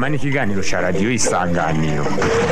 inama n'ikiganiro cya radiyo isanganiro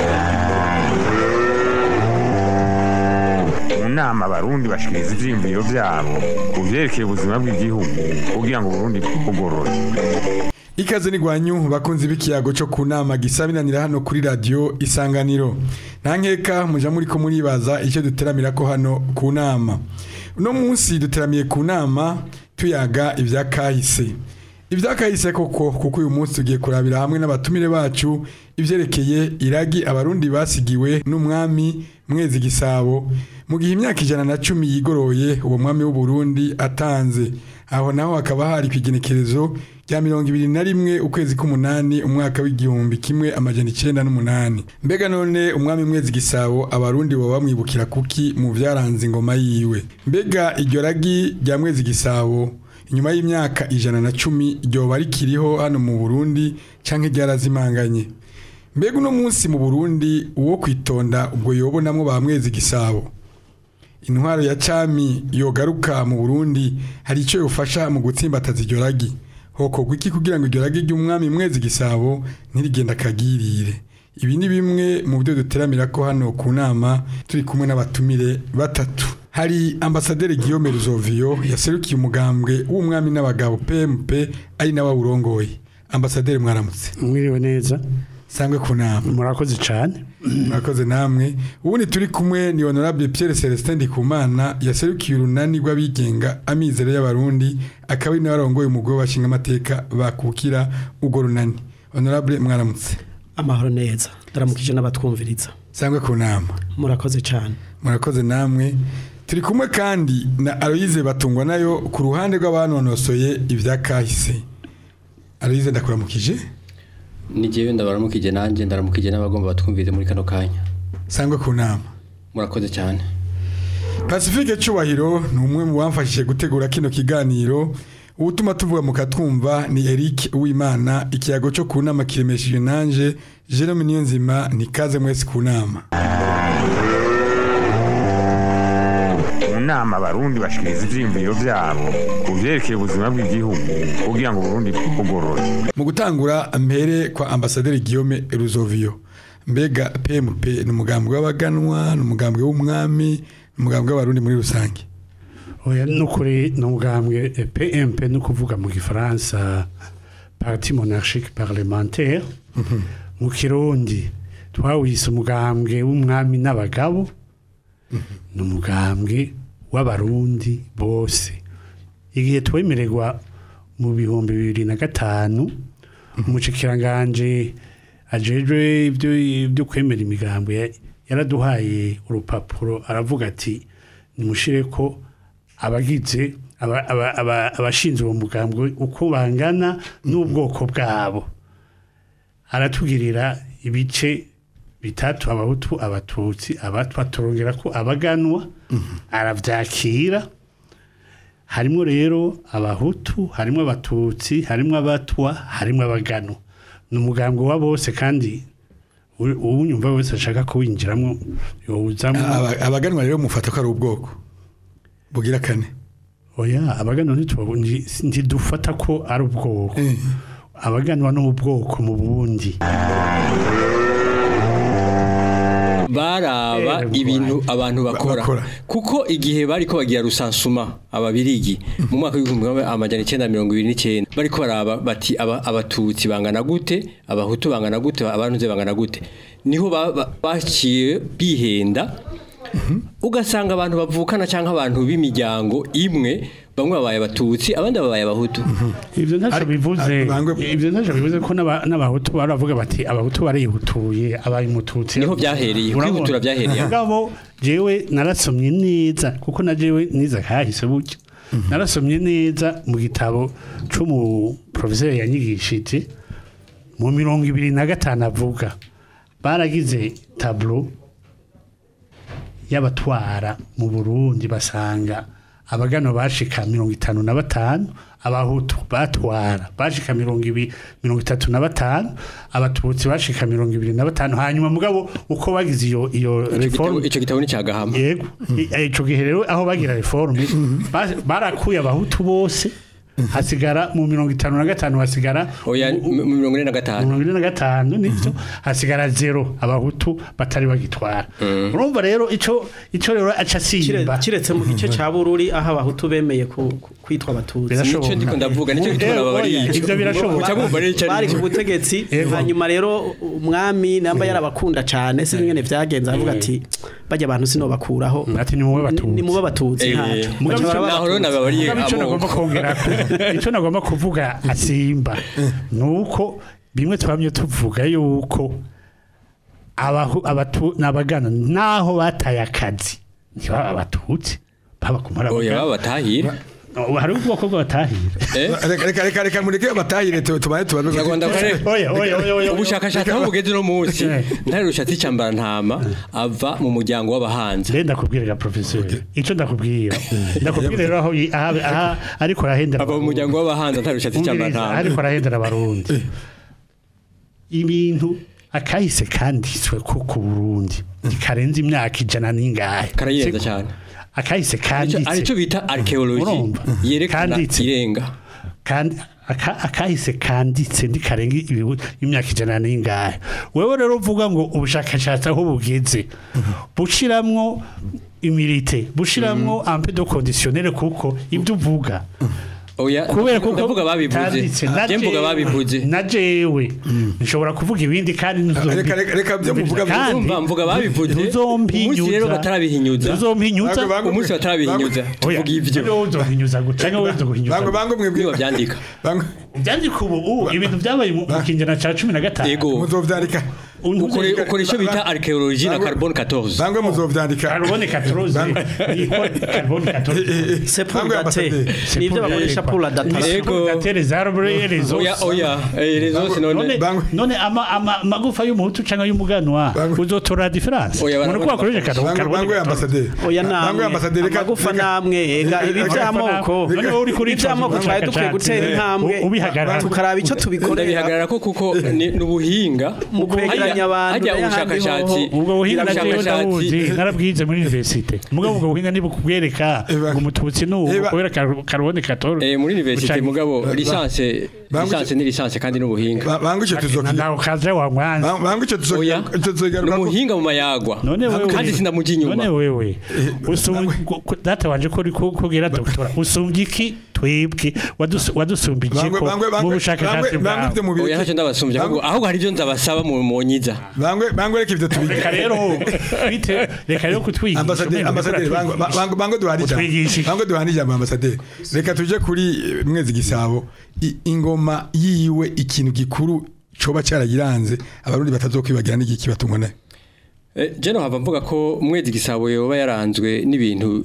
mu nama abarundi bashikiriza ivyiyumviro vyabo ku vyerekeye ubuzima bw'igihugu kugira ngo uburundi bugorore ikaze ni gwanyu bakunzi b'ikiyago cyo ku nama gisabinanira hano kuri radio isanganiro nta nkeka muja muri ko muribaza icyo duteramira ko hano ku nama uno munsi duteramiye ku nama tuyaga ibya kahise ibya kahise koko kuko uyu munsi tugiye kurabira hamwe n'abatumire bacu ivyerekeye iragi abarundi basigiwe n'umwami mwezi gisabo mu gihe imyaka ijana na cumi yigoroye uwo mwami w'u Burundi atanze aho naho hakaba hari kwigenekerezo rya mirongo ibiri na rimwe ukwezi k'umunani umwaka w'igihumbi kimwe amajana icenda n'umunani mbega none umwami mwezi gisabo abarundi baba bamwibukira kuki mu vyaranze ingoma yiwe mbega iryo ragi rya mwezi gisabo inyuma y'imyaka ijana na cumi ryoba rikiriho hano mu burundi canke ryarazimanganye mbega uno munsi mu burundi uwo kwitonda ubwo yobonamwo ba mwezi gisabo intwaro ya cami yogaruka mu burundi hari icyo yofasha mu gutsimbataza iryo ragi hokorwa iki kugira ngo iryo ragi ry'umwami mwezi gisabo ntirigenda akagirire ibi ni bimwe mu byo duteramira ko hano ku nama turi kumwe n'abatumire batatu hari ambasaderi Guillaume Ruzovio yaserukiye umugambwe w'umwami n'abagabo PMP ari nawe awurongoye ambasaderi mwaramutse mwiriwe neza sangwe ku nama murakoze cyane murakoze namwe ubundi turi kumwe ni honorable Pierre Celestin Ndikumana yaserukiye urunani rw'abigenga amizero y'abarundi akaba ari nawe arongoye umugwi w'abashinga amateka bakukira urwo runani honorable mwaramutse amahoro neza ndaramukije n'abatwumviriza sangwe ku nama murakoze cyane murakoze namwe turi kumwe kandi na Aloise batungwa nayo ku ruhande rw'abanonosoye ibya kahise Aloise ndakuramukije ni jewe ndabaramukije nanjye ndaramukije n'abagomba batwumvirize muri kano kanya sangwe ku nama murakoze cyane Pacifique Cyubahiro ni umwe mu bamfashije gutegura kino kiganiro ubutuma tuvuga mu katwumva ni Eric Uwimana ikiyago cyo ku nama kiremesheje nanje Jerome Niyonzima ni kaze mwese ku nama mu nama abarundi bashikiriza ivyiyumviro vyabo ku vyerekeye ubuzima bw'igihugu kugira ngo uburundi bugorore mu gutangura mpere kwa ambasaderi Guillaume Ruzovio mbega PMP ni umugambwe w'abaganwa ni umugambwe w'umwami ni umugambwe w'abarundi muri rusange oya nukuri ni umugambwe eh, PMP no kuvuga mu gifaransa parti monarchique parlementaire mu kirundi twawise umugambwe w'umwami n'abagabo ni umugambwe w'abarundi bose igihe twemererwa mu bihumbi bibiri na gatanu umushikiranganje ajejwe ibyo ibyo kwemera imigambo ya- yaraduhaye urupapuro aravuga ati nimushire ko abagize aba- aba- aba- abashinzwe uwo mugambwe uko bangana n'ubwoko bwabo aratugirira ibice bitatu abahutu abatutsi abatwa turongera ko abaganwa aravyakira harimo rero abahutu harimo abatutsi harimo abatwa harimo abaganwa ni umugambwe wa bose kandi u- uwunyumva wese ashaka kuwinjiramo yowuzamo Aba- abaganwa rero mufata ko ari ubwoko bugira kane oya abaganwa ntitubabu- nti- ntidufata ko ari ubwoko Eh. abaganwa ni ubwoko mu bundi baraba Eh, ibintu abantu bakora bakora. kuko igihe bariko bagira rusansuma ababirigi mu mwaka w'ibihumbi kimwe amajana icyenda na mirongo ibiri n'icyenda bariko baraba bati aba- abatutsi bangana gute abahutu bangana gute abantuze bangana gute niho ba- ba- baciye bihenda ugasanga abantu bavukana cyangwa abantu b'imiryango imwe bamwe babaye abatutsi abandi babaye abahutu ibyo ntacyo Ari- bivuze ari- bangwe- ibyo ntacyo bivuze ko n'aba- n'abahutu baravuga bati abahutu barihutuye abaye umututsi Niho byahereye, Urabona? kwihutura byahereye. mugabo jewe narasomye neza kuko na jewe niza kahise buryo narasomye neza mu gitabo c'umu professeur yanyigishije mu mirongo ibiri na gatanu avuga baragize tableau y'abatwara mu Burundi basanga abagano bashika mirongo itanu na batanu abahutu batwara bashika mirongo ibi mirongo itatu na batanu abatutsi bashika mirongo ibiri na batanu hanyuma mugabo uko bagize iyo iyo Ico gitabo- reforme ico gitabo ni cyagahama yego I- ico gihe rero aho bagira reforme ba- barakuye abahutu bose hasigara mu mirongo itanu na gatanu hasigara oya u- mu mirongo ine na gatanu mirongo ine na gatanu nivyo hasigara zero abahutu batari bagitwara urumva rero ico ico rero aca Kire- asimba kiretse mu gice ca bururi aho abahutu bemeye ku- ku- kwitwa abatutsi Birashoboka. Nico ndiko ndavuga, nico gituma Eh, nababariye oya, ico. ivyo birashoboka Uca bumva rero ico ari bari cyo. ku butegetsi Ego. hanyuma rero umwami namba yarabakunda cyane si ingene vyagenze avuga ati bajya abantu sinobakuraho ati ni muwe batutsi ni mube abatutsi Eh, ntaco Mugabo Baca ico baraba naho rero abatutsi. nababariye Mugabo ico nagomba amoko kongera ico nagomba kuvuga asimba nuko bimwe twamye tuvuga yuko abahu abatu nabagana naho bataye akazi ntibaba abatutsi baba kumara oya baba batahira hari ubwoko bw'abatahira eh reka reka reka reka mureke batahire tu- tubaye tubabe Nyarwanda kare oya oya oya oya ubushakashatsi aho bugeze uno munsi Eh. ntare rushatsi cambara ntama ava mu muryango w'abahanzi Renda ndakubwira professeur ico ndakubwira ndakubwira rero aho yi- aha aha ariko arahendera ava mu muryango w'abahanzi ntare rushatsi cambara Umviriza, ntama ariko arahendera abarundi ibintu akahise kanditswe ko ku Burundi karenze imyaka ijana n'ingahe karayirenza Siko? cyane akahise Arico- kanditse arico bita archaeology Urumva? yerekana Kanditse. irenga kandi aka- akahise kanditse ndikarenga ibihu- imyaka ijana n'ingahe wewe rero uvuga ngo ubushakashatsi aho bugeze bushiramwo imirite bushiramwo ampe de conditionnel kuko ibyo uvuga oya kubera kuko ndavuga babivuze kanditse, na je mvuga jewe- babivuze na jewe nshobora kuvuga ibindi kandi Reka- reka- reka byo muvuga byo- Kandi Urumva mvuga babivuze ntuzompinyuza umunsi rero batarabihinyuza ntuzompinyuza Bango- bango- umunsi batarabihinyuza Oya, tuvuga ivyo niwe uzohinyuza guca niwe uzohinyuza bango guca. bango mwebwe niba byandika bango byandika ubu ubu ibintu byabaye mu mu kinyejana cya cumi na gatanu yego muzovyandika ukore ukora icyo bita archaeology na Bango- carbone 14 bango muzovyandika carbone 14 carbone 14 c'est pour Bango dater y'ambasaderi. ni ibyo bakoresha pour la datation Yego. datere zarbre rezo oya oya eh, les autres none none Bango- none ama ama magufa y'umuhutu cyangwa y'umuganwa Bango- uzotora difference Oya, umuntu ko barabona wakoresha bakoresha. carbone bango bango 14 y'ambasaderi oya bango namwe y'ambasaderi reka amagufa reka- namwe ega ibi reka- by'amoko none wowe uri kuri iby'amoko twari dukwiye gutera intambwe ubihagarara tukaraba icyo tubikorera ndabihagarara ko kuko ni ni ubuhinga Mu kwegeranya abantu hajya n'ayahandi ubushakashatsi hoho. ubwo buhinga na jewe ubushakashatsi ndabuzi narabwize muri universite mugabo ubwo buhinga ntibukubwereka Eba. ngo umututsi ni ubu Eba. kubera kar- carbone 14 eh muri université Bucagi- mugabo licence Bango- licence ni licence kandi n'ubuhinga Ba- bango icyo na tuzokiga nawe kaza wa mwanza Bango- bango icyo oya tuzokiga ni umuhinga mu mayagwa none wewe kandi sindamuja inyuma none wewe usumba data wanje ko uri ku- kugira doctora usumbye iki twebwe Wadus- wadusumba iki Bangwe- ko bangwe- mu bangwe- bushakashatsi bangwe- bangwe ibyo bwawe mubireke. oya ntacyo ndabasumbye ahubwo ahubwo hari ibyo ndabasaba mu monyiza bangwe bangwe reka ibyo tubige reka rero bite reka rero kutwigisha ambasaderi umengo ambasaderi uriko bango uratwigisha. bango bango duhana ijambo Utwigisha iki? bango duhana ijambo ambasaderi reka tuje kuri eh, mwezi gisabo I- ingoma yiwe ikintu gikuru coba cyaragiranze abarundi batazokwibagira n'igiki batungwa nayo Eh, je no hava mvuga ko mwezi gisabo yoba yaranzwe n'ibintu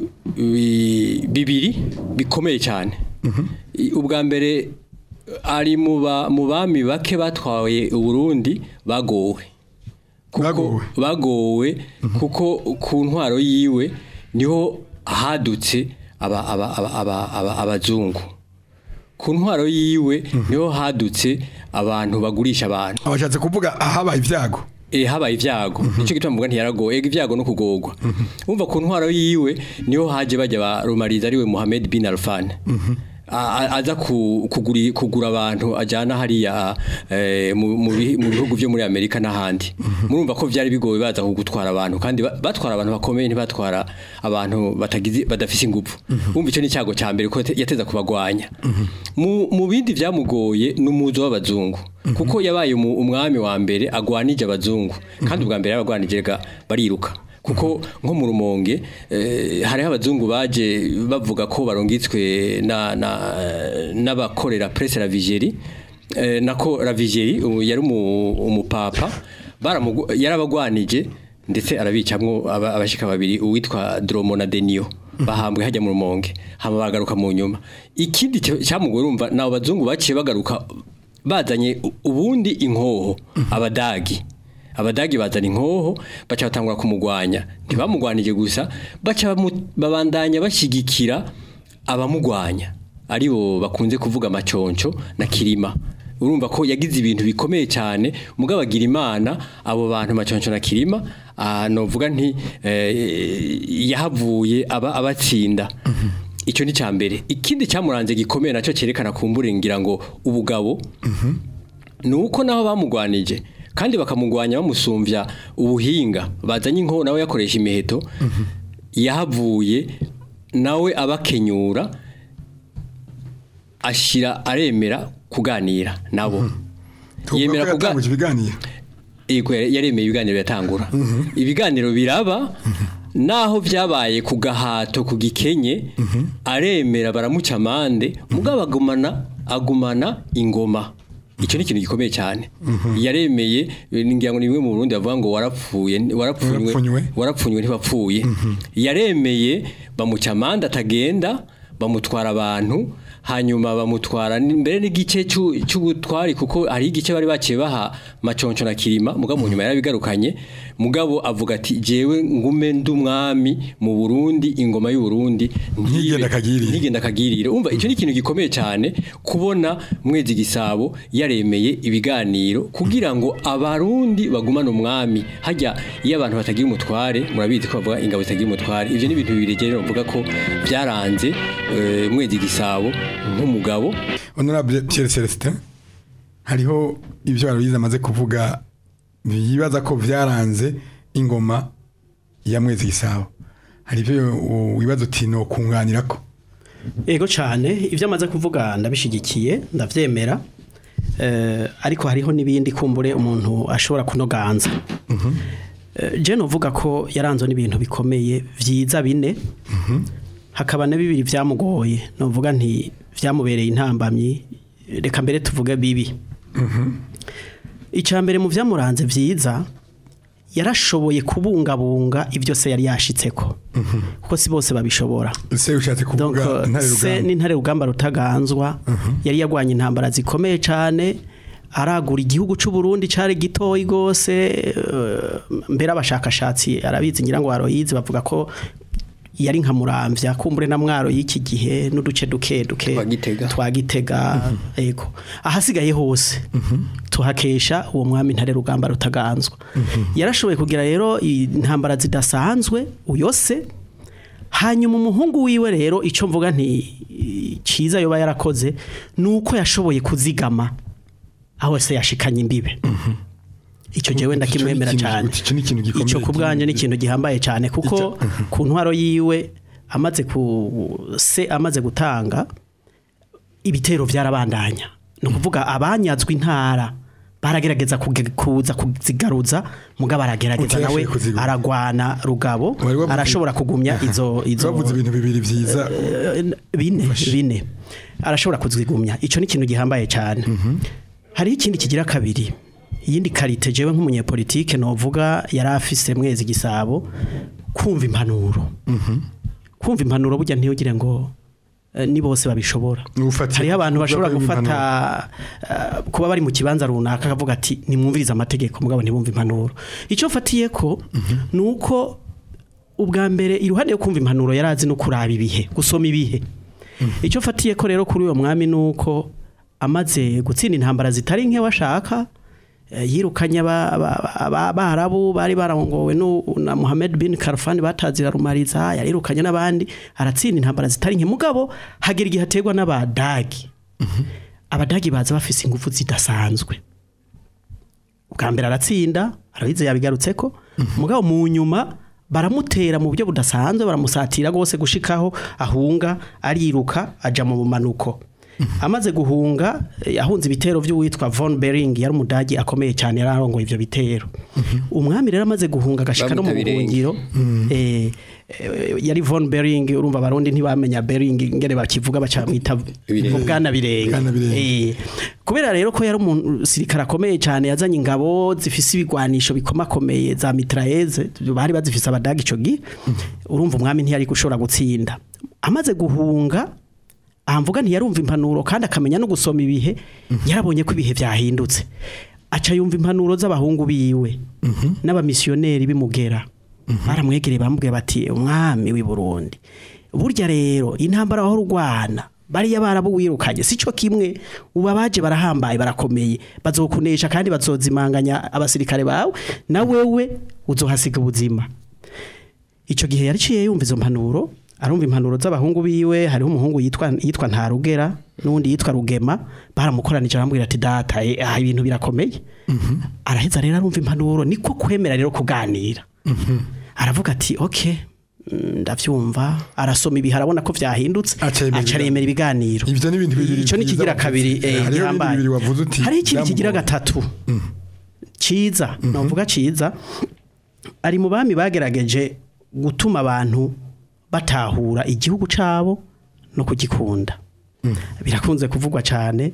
bi- bibiri bikomeye cyane I- ubwa mbere ari mu ba- mu bami bake batwaye uburundi bagowe Kuko- Bagowe. bagowe kuko ku ntwaro yiwe niho hadutse aba- aba- aba- aba- aba- abazungu ku ntwaro yiwe niho hadutse abantu bagurisha abantu abashatse kuvuga ahabaye ibyago eh habaye ivyago nico gituma mvuga ntiyaragoye ega ivyago no kugogwa umva ku ntwaro yiwe niho haje bajya ba Rumariza ariwe Mohamed bin Alfan A- a- aza ku- kuguri- kugura abantu ajana hariya eh, mu mu bihi- mu bihugu byo muri Amerika n'ahandi murumva ko vyari bigoye baza kugutwara abantu kandi ba- batwara abantu bakomeye ntibatwara abantu batagize badafise ingufu umva ico ni cyago ca mbere ko te- yateza kubagwanya mu mu bindi vyamugoye n'umuzo w'abazungu kuko yabaye umu- umwami wa mbere agwanije abazungu kandi ubwa mbere yabagwanije ga bariruka kuko nko mu rumonge eh, hariho abazungu baje bavuga ko barungitswe na na n'abakorera presse la vigérie eh, nako la vigérie ubu yari umu- umupapa baramugu- yarabagwanije ndetse arabicamwo aba- abashika babiri uwitwa Dromo na Denio bahambwe hajya mu rumonge hama bagaruka mu nyuma ikindi cyo- cyamugoye urumva nabo bazungu baciye bagaruka bazanye u- ubundi inkoho abadagi abadagi bazana inkoho baca batangura kumugwanya ntibamugwanije gusa baca bamu- babandanya bashyigikira abamugwanya aribo bakunze kuvuga amaconco na kirima urumva ko yagize ibintu bikomeye cyane mugabo agira imana abo bantu maconco na kirima ah, novuga nti eh, yahavuye aba abatsinda icyo ni cya mbere ikindi cyamuranze gikomeye nacyo cyerekana kumbure ngira ngo ubugabo ni uko naho bamugwanije kandi bakamugwanya bamusumbya ubuhinga bazanye inko nawe yakoresha imiheto yahavuye nawe abakenyura ashyira aremera kuganira nabo yemera kuga- kuga ibiganiro Yego yaremeye ibiganiro biratangura ibiganiro biraba naho byabaye ku gahato ku gikenye aremera baramuca amande mugabo agumana agumana ingoma icyo ni ikintu gikomeye cyane yaremeye ngira ngo ni bimwe mu Burundi bavuga ngo warapfuye Warapfunywe. warapfunywe warapfunywe ntibapfuye yaremeye bamuca amande atagenda bamutwara abantu hanyuma bamutwara ni- mbere n'igice cy'u- cy'ubutwari kuko hari igice bari baciye baha maconco na kirima mugabo mu nyuma yarabigarukanye mugabo avuga ati jewe ngume ndi umwami mu Burundi ingoma y'u Burundi Ntigenda akagirire. ntigenda akagirire umva icyo ni ikintu gikomeye cyane kubona mwezi gisabo yaremeye ibiganiro kugira ngo abarundi bagumane umwami hajya iyo abantu batagira umutware murabizi ko bavuga ingabo zitagira umutware ibyo ni ibintu bibiri rero mvuga ko byaranze eh, mwezi gisabo nk'umugabo honorable Pierre Celestin hariho ibyo Aloyize amaze kuvuga yibaza ko byaranze ingoma ya mwezi gisabo hari ibyo wibaza uti no kunganira ko Ego cyane ibyo amaze kuvuga ndabishigikiye ndabyemera Eh, ariko hariho n'ibindi kumbure umuntu ashobora kunoganza Eh, je novuga ko yaranzwe n'ibintu bikomeye vyiza bine hakaba na bibiri byamugoye novuga nti byamubereye intambamyi reka mbere tuvuge bibi icya mbere mu byamuranze byiza yarashoboye kubungabunga ibyo se yari yashitseko kuko si bose babishobora se ushatse Donc, kuvuga ntare se rugamba n'intare rugamba rutaganzwa yari yagwanye intambara zikomeye cyane aragura igihugu cy'u Burundi cyari gitoyi gose eh, mbere abashakashatsi arabizi ngira ngo aroyizi bavuga ko yari nka muramvya kumbure na mwaro y'iki gihe n'uduce duke duke Twa Gitega. twagitega ego ahasigaye hose tuhakesha uwo mwami ntare rugamba rutaganzwa yarashoboye kugira rero intambara zidasanzwe uyose hanyuma umuhungu wiwe rero icyo mvuga nti cyiza yoba yarakoze ni uko yashoboye kuzigama aho se yashikanye imbibe icyo jewe ndakimwemera Icyo ni cyane ikintu- icyo ni ikintu gikomeye icyo ku bwanjye ni cyane. ikintu gihambaye cyane kuko Icyo- ku ntwaro yiwe amaze ku se amaze gutanga ibitero byarabandanya ni ukuvuga abanyazwe intara baragerageza kuge- kuza kuzigaruza mugabo aragerageza nawe Utayashoboye kuzigura. aragwana rugabo Wari wavuze- arashobora kugumya izo izo bavuze ibintu bibiri byiza bine bine arashobora kuzigumya icyo ni ikintu gihambaye cyane hariho ikindi kigira kabiri iyindi karite jewe nk'umunyepolitike novuga yari afise mwezi gisabo kumva impanuro kumva impanuro burya ntiyugire ngo eh, ni bose babishobora Ufatiye hariho abantu ku bashobora kuvuga ko gufata eh, kuba bari mu kibanza runaka akavuga ati nimwumvirize amategeko mugabo ntibumve impanuro icyo mfatiye ko ni uko ubwa mbere iruhande yo kumva impanuro yari azi no kuraba ibihe gusoma ibihe icyo mfatiye ko rero kuri uwo mwami ni uko amaze gutsinda intambara zitari nke washaka eh, yirukanye aba- aba- aba- abarabu bari barongowe nu- na Mohammed bin Karfan batazira rumariza yarirukanye n'abandi aratsinda intambara zitari nke mugabo hagera igihe ategwa n'abadagi abadagi baza bafise ingufu zidasanzwe ubwa mbere aratsinda arabize yabigarutse ko mugabo mu nyuma baramutera mu buryo budasanzwe baramusatira rwose gushikaho ahunga ariruka aja mu bumanuko amaze guhunga eh, yahunze ibitero by'uwitwa von Bering yari umudagi akomeye cyane yararongoye ivyo bitero umwami rero amaze guhunga agashika no mu Bamwita Birenge. buhungiro eh, eh, yari von Bering urumva abarundi ntibamenya Bering ngene bakivuga bacamwita Birenge. bwana birenge Bwana Birenge. Eh, kubera rero ko yari umusirikare akomeye cyane yazanye ingabo zifise ibigwanisho bikomakomeye za mitraeze bari bazifise abadagi ico gihe urumva umwami ntiyari gushobora gutsinda amaze guhunga ahamvuga ntiyarumva impanuro kandi akamenya no gusoma ibihe yarabonye ko ibihe byahindutse aca yumva impanuro z'abahungu biwe n'abamisiyoneri bimugera baramwegereye bamubwiye bati umwami w'i Burundi burya rero intambara aho rugwana bariya barabuwirukanye sico kimwe uba baje barahambaye barakomeye bazokunesha kandi bazozimanganya abasirikare bawe na wewe uzohasiga ubuzima icyo gihe yariciye yumva izo mpanuro arumva impanuro z'abahungu biwe hariho umuhungu yitwa yitwa Ntarugera n'undi yitwa Rugema baramukoranije arambwira ati data eh, aha ibintu birakomeye araheza rero arumva impanuro niko kwemera rero kuganira aravuga ati okay mm, ndavyumva arasoma ibihe arabona ko vyahindutse Aca yemera aca yemera ibiganiro Ivyo ni ibintu bibiri ico ni vyiza kigira wavuze. kabiri Eh, eh, hariho ibindi gihambaye. bibiri wavuze uti hariho ikindi kigira byamugoye. gatatu ciza novuga ciza ari mu bami bagerageje gutuma abantu batahura igihugu cabo no kugikunda birakunze kuvugwa cyane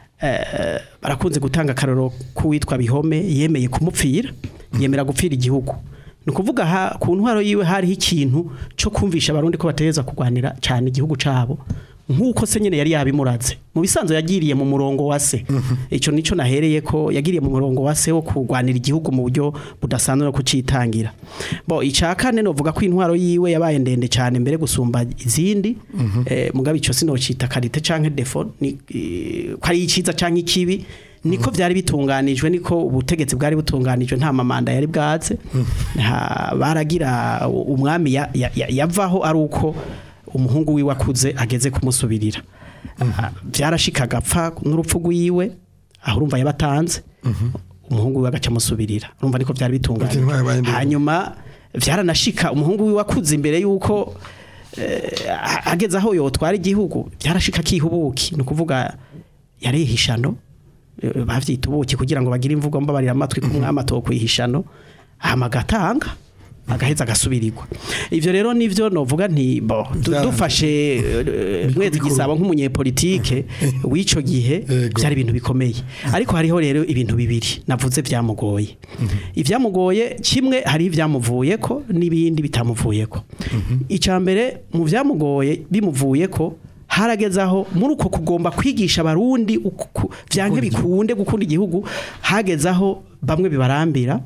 eh, barakunze gutanga akaroro k'uwitwa bihome yemeye kumupfira yemera gupfira igihugu ni ukuvuga ha- ku ntwaro yiwe hariho ikintu cyo kumvisha abarundi ko bategereza kurwanira cyane igihugu cabo nk'uko se nyine yari yabimuraze mu bisanzwe yagiriye mu murongo wa se icyo nicyo nahereye ko yagiriye mu murongo wa se wo kurwanira igihugu mu buryo budasanzwe no kucitangira bo icya kane novuga ko intwaro yiwe yabaye ndende cyane mbere gusumba izindi eh, mugabo icyo sinocita karite canke defo ni eh, ko ari iciza canke ikibi niko byari bitunganijwe niko ubutegetsi bwari butunganijwe nta mamanda yari bwatse nta- baragira umwami ya- ya- ya- yavaho ari uko umuhungu wiwe akuze ageze kumusubirira Ah, byarashika agapfa n'urupfu rwiwe aho urumva yabatanze umuhungu wiwe agaca amusubirira urumva niko byari Ati, ntwaye bitunganye abaye ndende. hanyuma byaranashika umuhungu wiwe akuze imbere yuko eh, ageze aho yotwara igihugu byarashika kihubuki ni ukuvuga yari ihishano eh, bavyita ubuki kugira ngo bagire imvugo mbabarira amatwi ku mwami atokwihishano hama agatanga agaheza agasubirirwa ivyo rero nivyo novuga nti bo du- Vyaranze. dufashe eh, mwezi bikuru. gisabo nk'umunyepolitike w'ico gihe Yego. byari ibintu bikomeye ariko hariho rero ibintu bibiri navuze byamugoye ibyamugoye kimwe hari ibyamuvuyeko n'ibindi bitamuvuyeko icya mbere mu byamugoye bimuvuyeko harageze aho muri uko kugomba kwigisha abarundi uku- ku- vyanke bikunde gukunda igihugu hageze aho bamwe bibarambira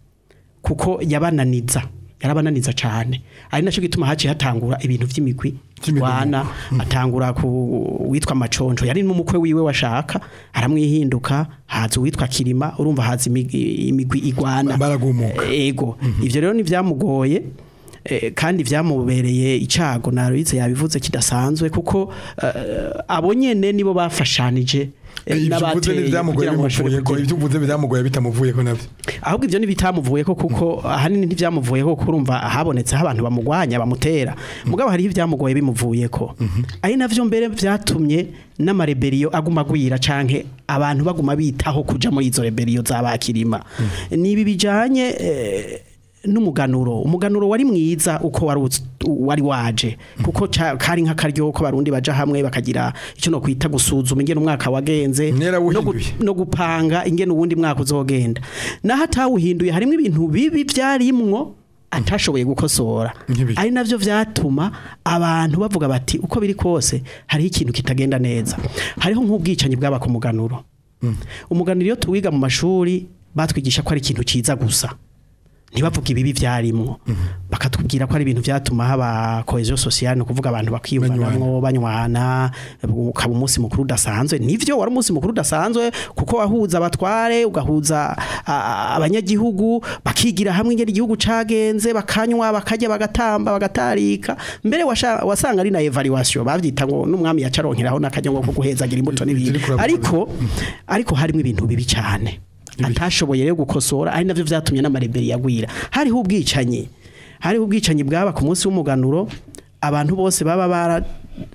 kuko yabananiza yarabananiza cyane ari nacyo gituma haciye hatangura ibintu by'imigwi By'imigwi. wana atangura ku witwa maconjo yari n'umukwe wiwe washaka aramwihinduka haza uwitwa kirima urumva haza imigwi imigwi igwana Baragumuka. ego ivyo rero nivyamugoye eh, kandi vyamubereye icago naruize yabivuze kidasanzwe kuko eh, abo nyene nibo bafashanije eh, ibyo uvuze n'abateye ntibyamugoye kugira ngo bashobore bimuvuyeko kugera- ibyo uvuze byamugoye bitamuvuyeko nabyo ahubwo ibyo ntibitamuvuye ko kuko ahanini ntibyamuvuye ko kurumva habonetseho abantu bamugwanya bamutera mugabo hariho ibyamugoye bimuvuye ko ari navyo mbere byatumye n'amareberiyo aguma agwira canke abantu baguma bitaho kuja muri izo reberiyo z'abakirima nibi bijanye eh, n'umuganuro umuganuro wari mwiza uko wari uz- wari waje kuko ca- kari nk'akaryo ko barundi baja hamwe bakagira icyo no kwita gusuzuma ingene umwaka wagenze Mwera no gu- wuhinduye. no gupanga ingene uwundi mwaka uzogenda naho atawuhinduye harimo ibintu bibi byarimwo atashoboye gukosora Nk'ibiki? ari navyo vyatuma abantu bavuga bati uko biri kose hariho ikintu kitagenda neza hariho nk'ubwicanyi bwaba ku muganuro umuganuro iyo tuwiga mu mashuri batwigisha ko ari ikintu ciza gusa ntibavuga ibibi byarimwo bakatubwira ko ari ibintu byatuma haba cohesion sociale no kuvuga abantu bakiyumvanamwo banywana ukaba umunsi mukuru udasanzwe nivyo wari umunsi mukuru udasanzwe kuko wahuza abatware ugahuza a- abanyagihugu bakigira hamwe ingene igihugu cagenze bakanywa bakarya bagatamba bagatarika mbere washa- wasanga ari na evaluation bavyita ngo n'umwami yacaronkeraho n'akanyango ko guhezagira imbuto n'ibindi Ziri kuravuga. ariko ariko harimo ibintu bibi cyane atashoboye rero gukosora ari navyo vyatumye n'amareberi yagwira hariho ubwicanyi hariho ubwicanyi bwaba ku munsi w'umuganuro abantu bose baba bara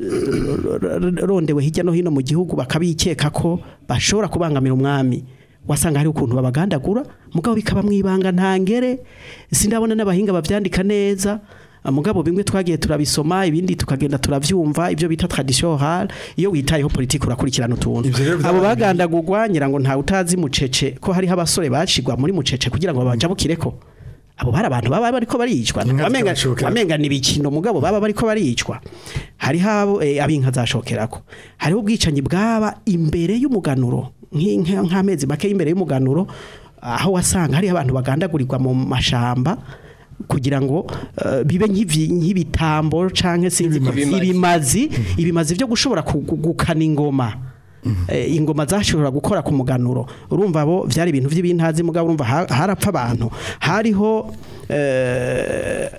rondewe hirya no hino mu gihugu bakabikeka ko bashobora kubangamira umwami wasanga hari ukuntu babagandagura mugabo bikaba mwibanga ntangere sindabona n'abahinga bavyandika neza mugabo bimwe twagiye turabisoma ibindi tukagenda turavyumva ibyo bita tradition orale iyo witayeho politiki urakurikirana utuntu Ivyo rero abo vyabaye- bagandagurwa ngira ngo ntawe utazi mucece ko hariho abasore bacigwa muri mucece kugira ngo babajabukireko abo bari abantu baba bariko baricwa Inka wamenga zikabashokera. wamenga ni bikino mugabo baba bariko baricwa hariho abo eh, abinka zashokerako hariho ubwicanyi bwaba imbere y'umuganuro nk'inka- nk'amezi make imbere y'umuganuro aho wasanga hariho abantu bagandagurirwa mu mashamba kugira ngo eh, bibe nk'ivi- nk'ibitambo canke sinzi ko- Ibimazi. ibimazi ibimazi byo gushobora ku- gu- gukana ingoma Eh, ingoma zashobora gukora ku muganuro urumva bo byari ibintu by'ibintazi mugabo urumva ha- harapfa abantu hariho eh,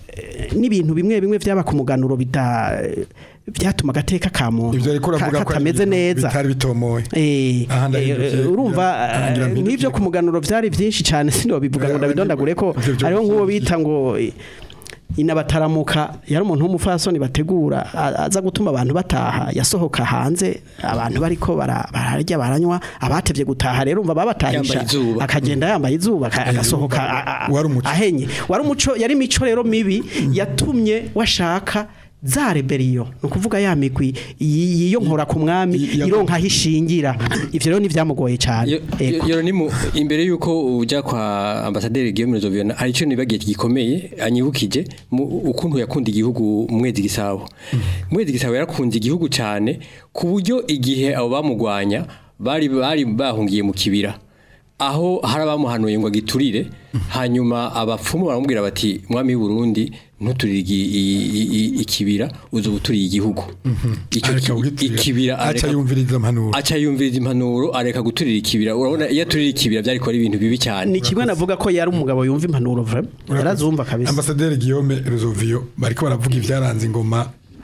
n'ibintu bimwe bimwe byaba ku muganuro bida byatuma agateka ka muntu ivyo ariko ka- uravuga ko ari katameze ibintu neza bitari bitomoye Eh, Aha, ndahindukiye. eh, urumva Ngira eh, mpindukiye. nk'ivyo ku muganuro vyari vyinshi cane sinobivuga ngo Eh, ndabidondagure ko ivyo vyo hariho nk'uwo vyinshi. bita ngo eh, inabataramuka yari umuntu w'umufasoni bategura a- aza gutuma abantu bataha yasohoka hanze abantu bariko bara- bararya baranywa abatevye gutaha rero umva babatahisha Yambaye izuba. akagenda yambaye izuba aka- agasohoka a- a- Wari umuco. ahenye wari umuco yari imico rero mibi yatumye washaka za reberiyo ni ukuvuga ya migwi yi- yiyonkora ku mwami I- ironka aho ishingira ivyo rero nivyamugoye cyane Yo- yo- Yoro ni mu imbere yuko uja kwa ambasaderi Guillaume Nzoviona hari ico nibagiye gikomeye anyibukije mu ukuntu yakunda igihugu mu mwezi gisabo mwezi gisabo yarakunze igihugu cyane ku buryo igihe abo bamugwanya bari bari bahungiye mu kibira aho hari abamuhanuye ngo agiturire hanyuma abapfumu baramubwira bati mwami w'u Burundi ntuturire igi- i- i- i- ikibira uzo buturiye igihugu Ico Areka ki- kugiturira. ikibira aca areka yumviriza impanuro aca yumviriza impanuro areka guturira ikibira urabona iyo aturira ikibira byari kuba ari ibintu bibi cyane ni kimwe navuga ko yari umugabo yumva impanuro vrema yarazumva kabisa ambasaderi Guillaume Ruzovio bariko baravuga ivyaranze ingoma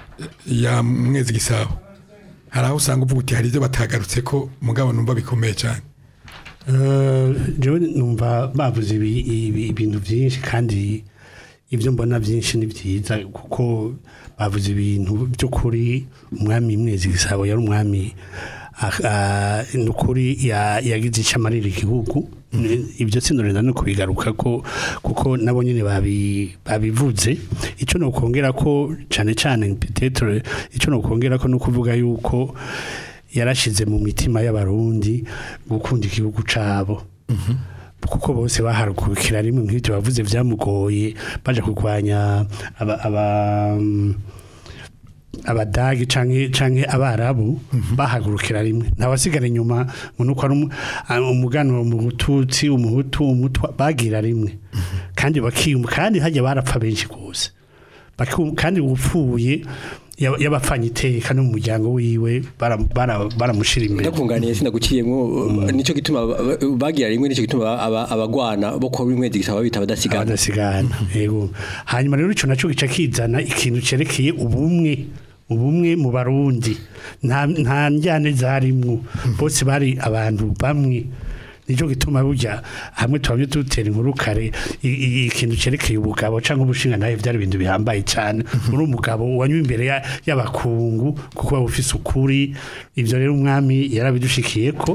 ya mwezi gisabo hari aho usanga uvuga uti hari ivyo batagarutse ko mugabo numva bikomeye cyane Eh, jewe numva bavuze ibi- ibi- ibintu byinshi kandi ibyo mbona byinshi ni byiza kuko bavuze ibintu by'ukuri umwami mwezi gisabo yari umwami ah, ah, ni ukuri ya- yagize icyo amarira igihugu ibyo sinorinda no kubigaruka ko kuko nabo nyine babi- babivuze icyo ni ukongera ko cyane cyane petetre icyo ni ukongera ko ni ukuvuga yuko yarashize mu mitima y'abarundi gukunda igihugu cabo kuko bose baharukukira rimwe nk'ibyo bavuze byamugoye baje kurwanya aba, aba abadagi canke canke abarabu bahagurukira rimwe ntawasigara inyuma ngo nuko ari umu- ah, umuganuro mu bututsi umuhutu umutwa bagira rimwe kandi bakiyumva kandi hajya barapfa benshi gose Bakium- kandi upfuye yaba- yabapfanye iteka no mu muryango wiwe bara- bara- baramushira imbere ndakunganiye sinaguciyemo nico gituma ba- ba- bagira rimwe nico gituma aba- abagwana bo kwa mwezi gisaba bita abadasigana abadasigana yego hanyuma rero ico naco gica kizana ikintu cerekeye ubumwe ubumwe mu barundi nta nta njyane zarimwo bose bari abantu bamwe nico gituma burya hamwe twamye dutera inkuru kare i- i- ikintu cerekeye ubugabo canke ubushinga nawe vyari ibintu bihambaye cane uri umugabo wanywa imbere ya- y'abakungu kuko waba ufise ukuri ivyo rero umwami yarabidushikiyeko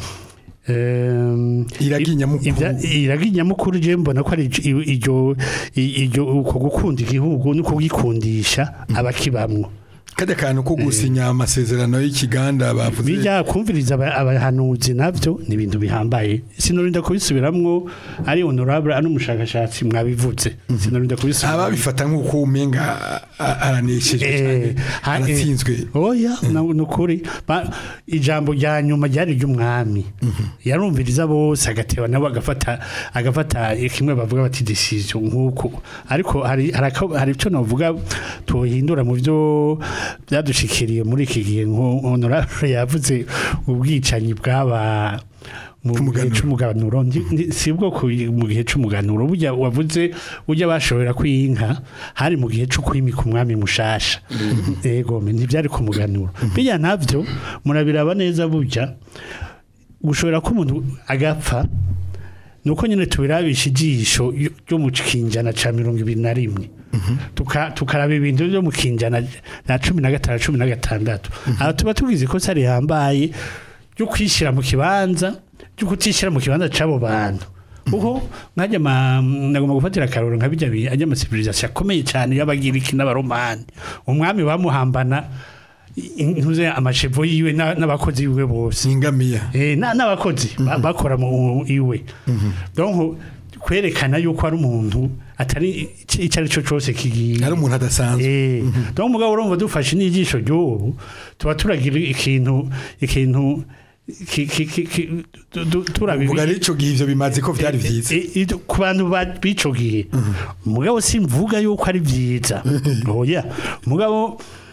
Ehm, Iragi nyamukuru. ibya- iragi nyamukuru je mbona ko ari iryo- iryo iryo uko gukunda igihugu no kugikundisha abakibamwo kajya kantu ko gusinya amasezerano y'ikiganda bavuze bijya kumviriza aba- abahanuzi navyo ni ibintu bihambaye sinorinda kubisubiramwo ari honorable ari umushakashatsi mwabivuze sinorinda kubisubiramwo ababifata nk'uko umenga a- aranesheje Eh, cyane ha- eh, aratsinzwe oya na- ni ukuri Ba- ijambo rya nyuma ryari iry'umwami yarumviriza bose agateba nabo agafata agafata kimwe bavuga bati decision nk'uko ariko hari hari ako- hari icyo navuga tuhindura mu byo byadushikiriye muri iki gihe nko honorable yavuze ubwicanyi bwaba mu gihe C'umuganuro. c'umuganuro Ndi- ndi- si bwo ku- mu gihe c'umuganuro burya wavuze burya bashobora kwinka hari mu gihe cyo kwimika umwami mushasha yego ntibyari ku muganuro bijya navyo murabiraba neza burya gushobora ko umuntu agapfa nuko nyine tubirabisha ijisho ryo- ryo mu kinjana ca mirongo ibiri na rimwe Tuka- tukaraba ibintu byo mu kinjana na cumi na gatanu cumi na gatandatu aha tuba tugize ikosa rihambaye ryo kwishyira mu kibanza ryo kutishyira mu kibanza c'abo bantu kuko nkajya ma- nagomba gufatira akaroro nka bijya bi- ajya amasivirizasiyo akomeye cyane y'abagiriki n'abaromani umwami bamuhambana intuze amashevo yiwe na- n'abakozi biwe bose n'ingamiya Eh, na- n'abakozi ba- bakora mu iwe donc kwerekana yuko ari umuntu atari ic- icyo ari cyo cyose kigiye ari umuntu adasanzwe Eh, donc mugabo urumva dufashe n'ijisho ry'ubu tuba turagira ikintu ikintu ki- ki- ki- ki- tu- tu- turabi- uvuga n'ico gihe ivyo bimaze ko vyari vyiza I- i- ku bantu ba- b'ico gihe mugabo simvuga yuko ari byiza oya mugabo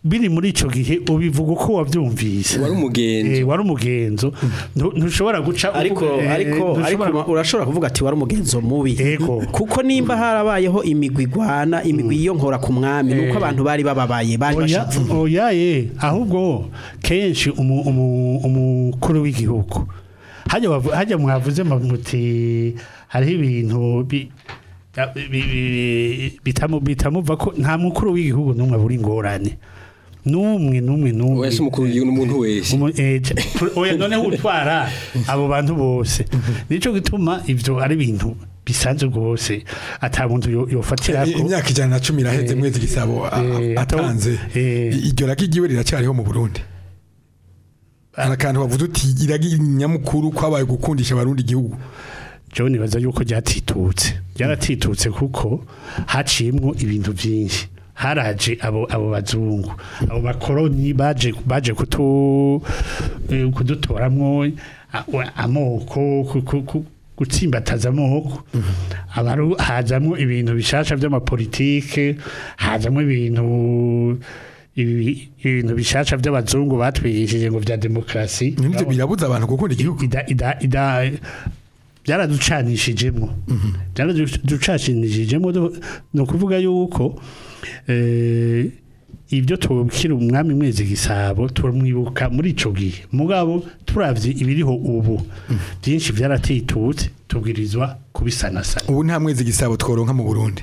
biri muri ico gihe ubivuga uko wavyumvise wari umugenzo Eh, wari umugenzo Ntu- ntushobora guca ariko eh, ariko ariko ntushobora- urashobora kuvuga ati wari umugenzo mubi Ego. kuko nimba harabayeho imigwi igwana imigwi yiyonkora ku mwami nuko abantu bari bababaye bari oya bashavuye oya ye ahubwo kenshi umu- umu- umukuru w'igihugu hajya wavu- hajya mwavuze muti hariho ibintu bi- ya- bi- bi- bitamu- bitamuva ko nta mukuru w'igihugu n'umwe abura ingorane n'umwe n'umwe n'umwe wese umukuru w'igihugu n'umuntu wese Umu- eh, ca- oya noneho utwara abo bantu bose nico gituma ivyo ari ibintu bisanzwe rwose ata muntu yo- yofatira I- imyaka ijana na cumi iraheze Eh, mwezi gisabo a- eh, atanze eh. I- iryo ragi ryiwe riracyariho mu burundi hari akantu bavuze uti iragi nyamukuru kwabaye gukundisha abarundi igihugu John nibaza yuko ryatitutse ryaratitutse kuko haciyemwo ibintu byinshi haraje abo abo bazungu abo bakoroni baje baje kutu eh, kudutoramwo a- wa- amoko ku- ku- ku- gutsimbataza amoko abaru hazamwo ibintu bishasha by'amapolitike hazamwo ibintu ibi- ibintu bishasha by'abazungu batwigishije ngo vya demokrasi nibyo birabuza abantu gukunda igihugu ida ida ida byaraducanishijemo byaraducanishijemo do- ni ukuvuga yuko eh, ibyo tubukira umwami mwezi gisabo turamwibuka muri ico gihe mugabo turavye ibiriho ubu byinshi byaratitutse tubwirizwa kubisanasana ubu nta mwezi gisabo tworonka mu burundi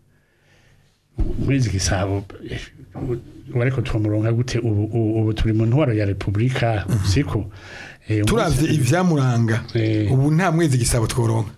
mwezi gisabo eh, ubu ariko twamuronka gute ubu ubu- ubu turi mu ntwaro ya repubulika siko Eh, turavye ivyamuranga Eh. ubu nta mwezi gisabo tworonka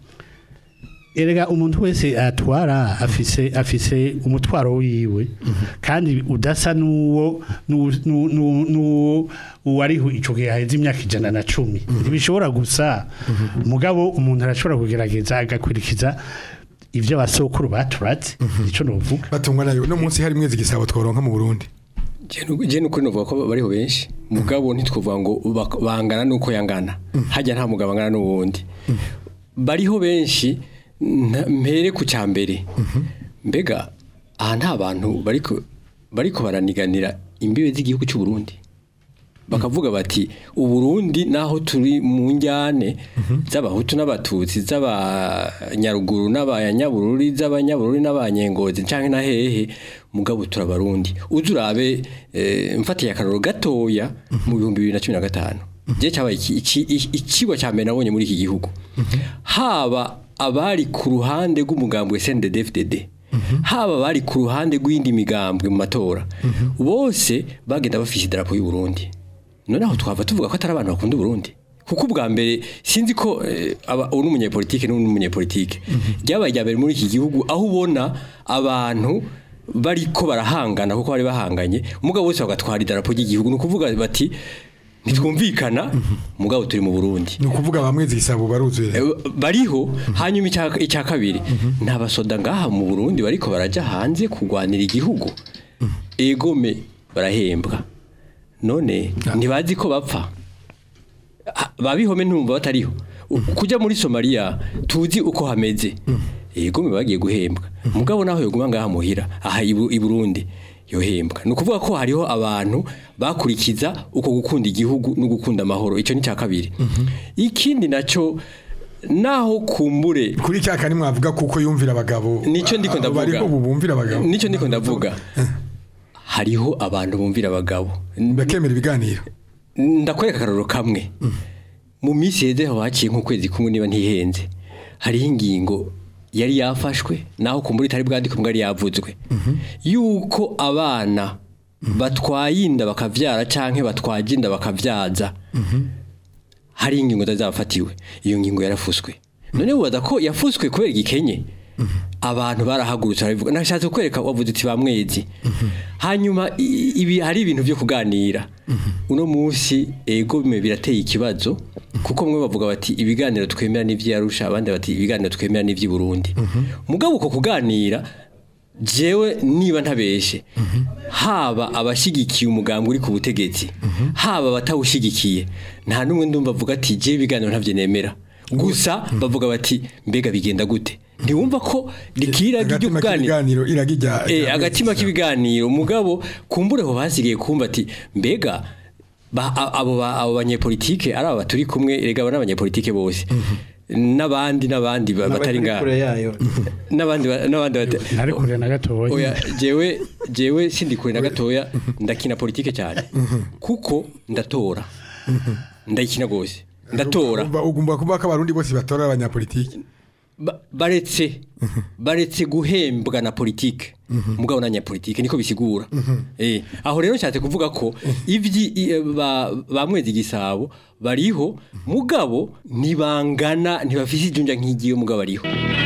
erega umuntu wese atwara afise afise umutwaro wiwe kandi udasa nuwo nu- nu- nu- nuwo uwariho ico gihe haheze imyaka ijana na cumi ntibishobora gusa mugabo umuntu arashobora kugerageza agakurikiza ivyo abasokuru baturatse ico novuga batungwa nayo no munsi hari mwezi gisabo tworonka mu burundi je nukuri novuga ko bariho benshi mugabo ntitwovuga ngo bak- bangana nuko yangana hajya nta mugabo angana n'uwundi bariho benshi nta- mpere ku cyambere mbega aha nta bantu bariko bariko baraniganira imbibe z'igihugu cy'u Burundi bakavuga bati uburundi naho turi mu njyane z'abahutu n'abatutsi z'abanyaruguru n'abanyabururi z'abanyabururi n'abanyengozi canke na hehe mugabo turabarundi uzi urabe eh, mfatiye akaroro gatoya mu bihumbi bibiri na cumi na gatanu je cyabaye iki- iki- iki- ikigwa cya mbere nabonye muri iki gihugu haba abari ku ruhande rw'umugambi wa SNDD-FDD haba abari ku ruhande rw'indi migambwe mu matora bose bagenda bafise idarapo y'u Burundi noneho twava tuvuga ko atari abantu bakunda Burundi kuko ubwa mbere sinzi ko eh, aba uyu n'umunyepolitike n'uyu n'umunyepolitike ryabaye rya mbere muri iki gihugu aho ubona abantu bariko barahangana kuko bari bahanganye umugabo wese bagatwara idarapo ry'igihugu ni ukuvuga bati ntitwumvikana mugabo turi mu Burundi ni ukuvuga ba mwezi gisabo baruzuye Eh, bariho hanyuma icya icya kabiri nta basoda ngaha mu Burundi bariko barajya hanze kurwanira igihugu egome barahembwa none ntibazi ko bapfa Ah, babihome ntumva batariho U- kujya muri Somalia tuzi uko hameze egome bagiye guhembwa mugabo naho yoguma ngaha muhira aha i Bu- i Burundi yohembwa ni ukuvuga ko hariho abantu bakurikiza uko gukunda igihugu no gukunda amahoro icyo ni cya kabiri ikindi nacyo naho kumbure kuri cya kane mwavuga kuko yumvira abagabo nicyo ndiko Abo ndavuga bariko ubu bumvira abagabo nicyo ndiko ndavuga hariho abantu bumvira abagabo bakemera ibiganiro ndakwereka akararo kamwe mu minsi yeze aho haciye nk'ukwezi kumwe niba ntihenze hariho ingingo yari yafashwe naho kumbura itari bwandike mbwa yari yavuzwe yuko abana batwaye inda bakavyara canke batwaje inda bakavyaza hari ingingo zazafatiwe iyo ngingo yarafuswe none wibaza ko yafuswe kubera igikenye abantu barahagurutse barabivuga nashatse kwereka wavuze uti bamwezi hanyuma i- ibi hari ibintu byo kuganira uno munsi ego bime birateye ikibazo kuko mwe bavuga bati ibiganiro twemera n'ivyarusha abandi bati ibiganiro twemera n'ivy'i Burundi mugabo uko kuganira jewe niba ntabeshe haba abashigikiye umugambi uri ku butegetsi haba abatawushigikiye nta n'umwe ndumva avuga ati je ibiganiro ntavyo nemera gusa bavuga bati mbega bigenda gute ntiwumva ko rikira ryo agatima kuganira k'ibiganiro iragijya Eh, agatima k'ibiganiro mugabo kumbure ho basigaye kumva ati mbega ba- a- abo ba- abo banyepolitike ari aba turi kumwe erega aba n'abanyepolitike bose n'abandi n'abandi ba- batari N'abari ngaha kure yayo n'abandi ba- n'abandi bata- ntari kure na gatoya oya jewe jewe sindi kure na gatoya ndakina politike cyane kuko ndatora ndayikina gose ndatora ugomba kuvuga ko abarundi bose batora abanyapolitiki Ba- baretse baretse guhembwa na politike mugabo na nyapolitike niko bisigura eh aho rero nshatse kuvuga ko ivyi i- eh, ba bamwezi gisabo bariho mugabo nibangana ntibafise ijunja nk'igiye mugabo bariho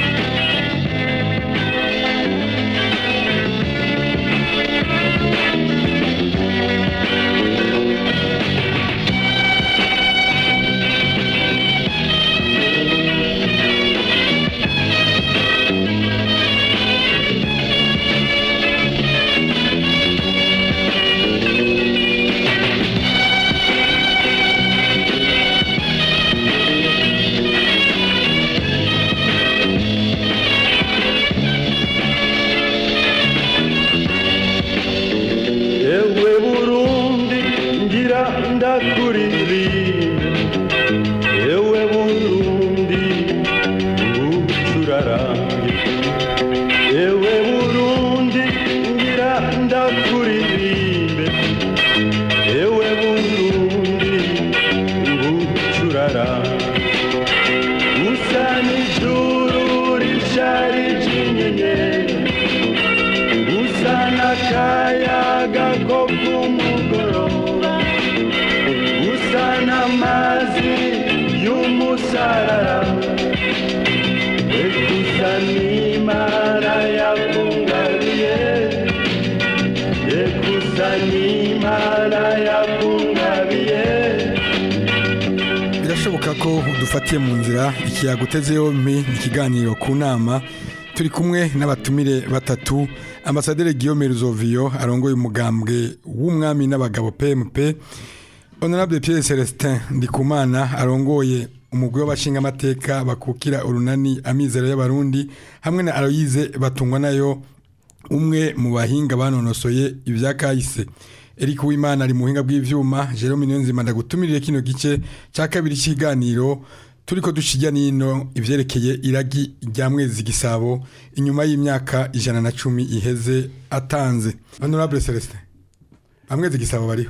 ewe burundi ngira ndakuririmbe ewe burundi ngucurarange ewe burundi ngira ndakuririmbe ewe burundi ngucurarange usa n'ijuru rishari ry'inyenyeri usa n'akayaga ko ku mugoroba usa n'amazi y'umusarara ekusa n'imana yakungabiye ekusa n'imana yakungabiye birashoboka ko dufatiye mu nzira ikiyago uteze yombi ni ikiganiro ku nama turi kumwe n'abatumire batatu ambasaderi Guillaume Ruzoviyo arongoye umugambwe w'umwami n'abagabo PMP Honorable Pierre Celestin Ndikumana arongoye umugwi w'abashingamateka bakukira urunani amizero y'abarundi hamwe na Aloyize batungwa nayo umwe mu bahinga banonosoye ibya kahise Eric Uwimana ari mu buhinga bw'ivyuma Jerome Niyonzima ndagutumirire kino gice cya kabiri cy'iganiro turiko dushijya nino ivyerekeye iragi rya mwezi gisabo inyuma y'imyaka ijana na cumi iheze atanze Honorable Celestin amwezi gisabo bariho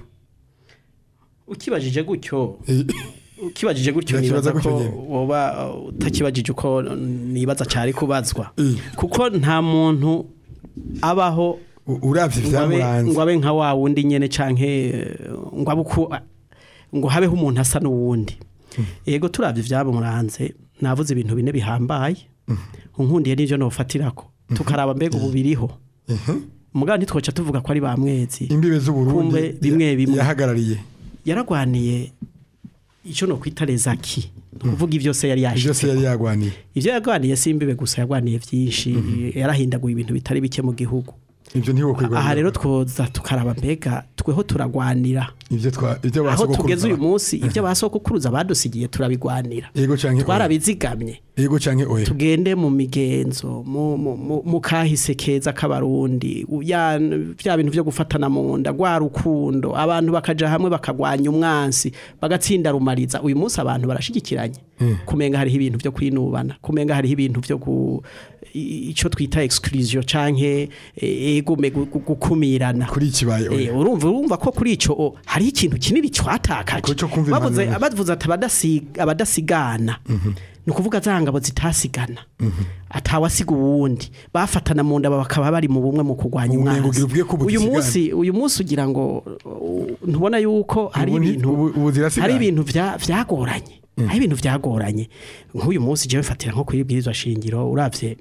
ukibajije gutyo Eh, ukibajije gutyo Ndakibaza nibaza gutyo ko nyene. woba uh, utakibajije uko nibaza cyari kubazwa Eh. kuko nta muntu abaho u- uravye ngo abe- vyamuranze ngo abe nka wa wundi nyene canke eh, ngo abe uko ngo habeho umuntu asa n'uwundi yego turavye vyamuranze navuze ibintu bine bihambaye unkundiye n'ivyo nofatirako tukaraba mbega ubu biriho mugabo ntitwoca tuvuga ko ari ba mwezi imbibe z'uburundi Kumbe bimwe ya- bimwe. yahagarariye yaragwaniye icyo no kwita rezaki ni ukuvuga ivyose yari byose yashitse yari yagwaniye ivyo yagwaniye si imbibe gusa yagwaniye vyinshi yarahindaguye ibintu bitari bike mu gihugu ivyo ntiwo kwigwa aha rero twoza tukaraba mbega tweho turagwanira ivyo twa ivyo aho basogokuruza tugeze uyu munsi ivyo basokuruza badusigiye turabigwanira yego canke oya. twarabizigamye yego canke oya tugende mu migenzo mu, mu, mu, mu kahise keza k'abarundi u- ya bya bintu byo gufatana mu nda gwa rukundo abantu bakaja hamwe bakagwanya umwansi bagatsinda rumariza uyu munsi abantu barashigikiranye kumenga hariho ibintu byo kwinubana kumenga hariho ibintu byo gu i- ico twita exclusion canke eh, egume gu- gu- gukumirana kuri ikibaye oya Eh, urumva urumva ko kuri ico o, hari ikintu kinini twatakaje Kuri ico kumva bavuze impanuro. bavuze ati abadasi- abadasigana ni ukuvuga za ngabo zitasigana atawasiga uwundi bafatana mu nda bakaba bari mu bumwe mu kurwanya Ubu nengo umwanzi ugira ubwiye ko uyu budasigana. munsi uyu munsi ugira ngo uh, ntubona yuko hari Ubu ni- ibintu ubu- ubu zirasigana. hari ibintu vya- vyagoranye hari ibintu vyagoranye nk'uyu munsi jewe mfatira nko kuri bwirizwa shingiro uravye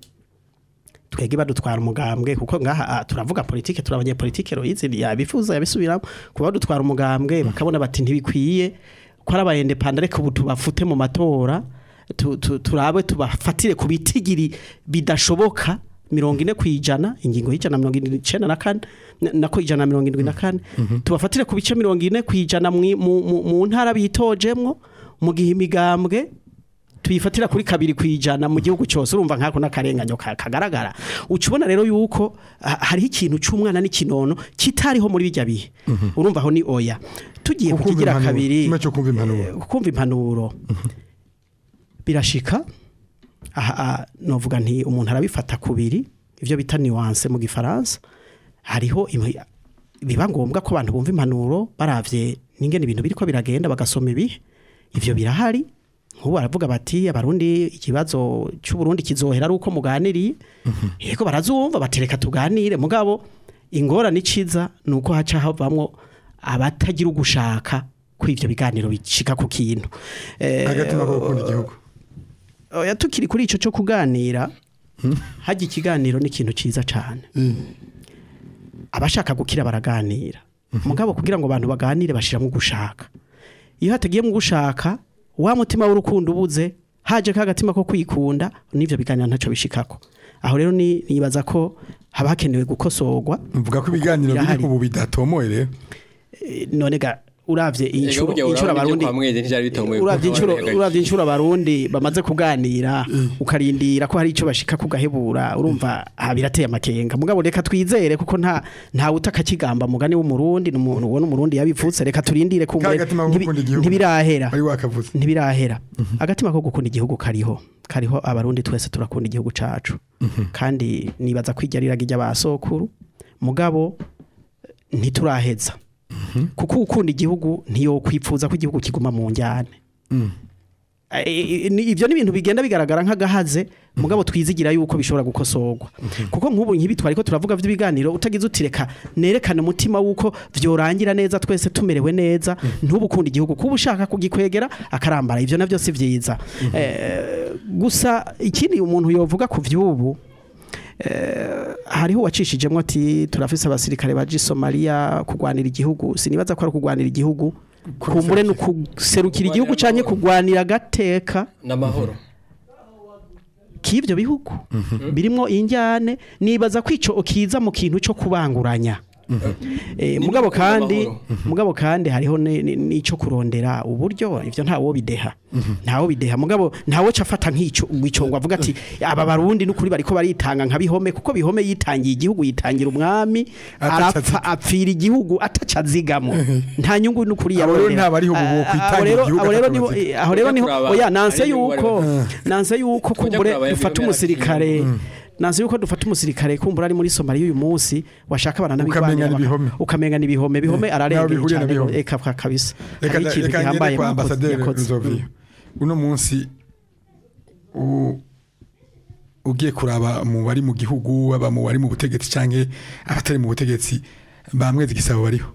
twege badutwara umugambwe kuko ngaha ah, turavuga politike turabanye politike royizi yabifuza yabisubiramo kuba badutwara umugambwe bakabona bati ntibikwiye ko ari abayendepanda ariko ubu tubafute mu matora tu- tu- turabe tubafatire ku bitigiri bidashoboka mirongo ine ku ijana ingingo y'ijana na mirongo irindwi n'icenda na kane na- nako ijana na mirongo irindwi na kane tubafatire ku bice mirongo ine ku ijana mwi- mu- mu mu ntara bitojemwo mu gihe imigambwe tuyifatira kuri kabiri kwijana mu gihugu cyose urumva nkako n'akarenganyo ka- kagaragara ucubona rero yuko ha- hariho ikintu c'umwana n'ikinono kitariho muri bijya bihe urumva aho ni oya tugiye Kukumva kukigira impanuro. kabiri Kimwe cyo kumva impanuro. eh, kumva impanuro birashika aha aha, novuga nti umuntu arabifata kubiri ivyo bita nuance mu gifaransa hariho imwe- biba ngombwa ko abantu bumva impanuro baravye n'ingene ibintu biriko biragenda bagasoma ibihe ivyo birahari nk'ubu baravuga bati abarundi ikibazo cy'uburundi kizohera ari uko muganiriye yego barazumva batereka tuganire mugabo ingorane iciza ni uko haca havamwo abatagira ugushaka ko ivyo biganiro bicika ku kintu Eh, agatima ko gukunda igihugu oya tukiri kuri ico cyo kuganira hajya ikiganiro ni ikintu ciza cyane abashaka gukira baraganira mugabo kugira ngo abantu baganire bashiramo gushaka iyo hatagiyemo gushaka wa mutima w'urukundo ubuze haje ka gatima ko kwikunda n'ivyo biganiro ntaco bishikako aho rero ni nibaza ko haba hakenewe gukosorwa mvuga ko ibiganiro biri birahari. ubu bidatomoye rero Eh, none ga uravye Ego inshuro burya inshuro urabona ibyo abarundi kwa mwezi ntivyari bitomoye kuko uravye inshuro abantu uravye inshuro abarundi bamaze kuganira ukarindira ko hari ico bashika kugahebura urumva aha birateye amakenga mugabo reka twizere kuko nta nta utakakigamba mugani w'umurundi n'umuntu ubona umurundi yabivutse reka turindire kumbe Ka gatima ko ntibi- gukunda igihugu. ntibirahera wari wakavuze ntibirahera agatima ko gukunda igihugu kariho kariho abarundi twese turakunda igihugu cacu kandi nibaza kwijya riraga ry'abasokuru mugabo ntituraheza kuko ukunda igihugu ntiyo kwipfuza ko igihugu kiguma mu njyane Eh, ni- ibyo ni ibintu bigenda bigaragara nk'agahaze mugabo twizigira yuko bishobora gukosorwa kuko nk'ubu nk'ibi twari ko turavuga by'ibiganiro utagize utireka nerekane umutima wuko vyorangira neza twese tumerewe neza ntubu ukunda igihugu kuba ushaka kugikwegera akarambara ivyo navyo si vyiza Eh, gusa ikindi umuntu yovuga ku vy'ubu eh, hariho uwacishijemo ati turafise abasirikare baje i Somalia kugwanira igihugu sinibaza ko ari kugwanira igihugu kumbure no kuserukira igihugu canke kugwanira agateka n'amahoro k'ivyo bihugu birimwo injyane nibaza ko ico kiza mu kintu cyo kubanguranya Eh, Ni mugabo no gukunda kandi amahoro. mugabo kandi hariho ni- ni- n'ico kurondera uburyo ivyo ntawo bideha ntawo bideha mugabo ntawo cafata nk'ico ico ngo avuga ati aba barundi n'ukuri bariko baritanga nka bihome kuko bihome yitangiye igihugu yitangira umwami Atacaziga. arapfa apfira igihugu atacazigamo nta nyungu n'ukuri Abo rero yarondera ntabariho ubu Ah, kwitangira abo rero- igihugu abo rero niho atacazigama. eh, aho rero Ujya niho kuraba, oya nanse hari n'inyungu yuko bari nanse yuko Ujya kumbure kuraba dufata ibihome umusirikare nanze yuko dufata umusirikare kumbura ari muri Somalia uyu munsi washaka abana Ukamenya ni ibihome. ukamenya ni ibihome bihome Naho ararengeye bihuriye na cyane bihome. eka ka- kabisa reka hari ikintu reka gihambaye ngende kwa mwakoze- ambasaderi yakoze. Nzoviyo uno munsi u- ugiye kuraba mu bari mu gihugu aba mu bari mu butegetsi canke abatari mu butegetsi bamwezi gisabo bariho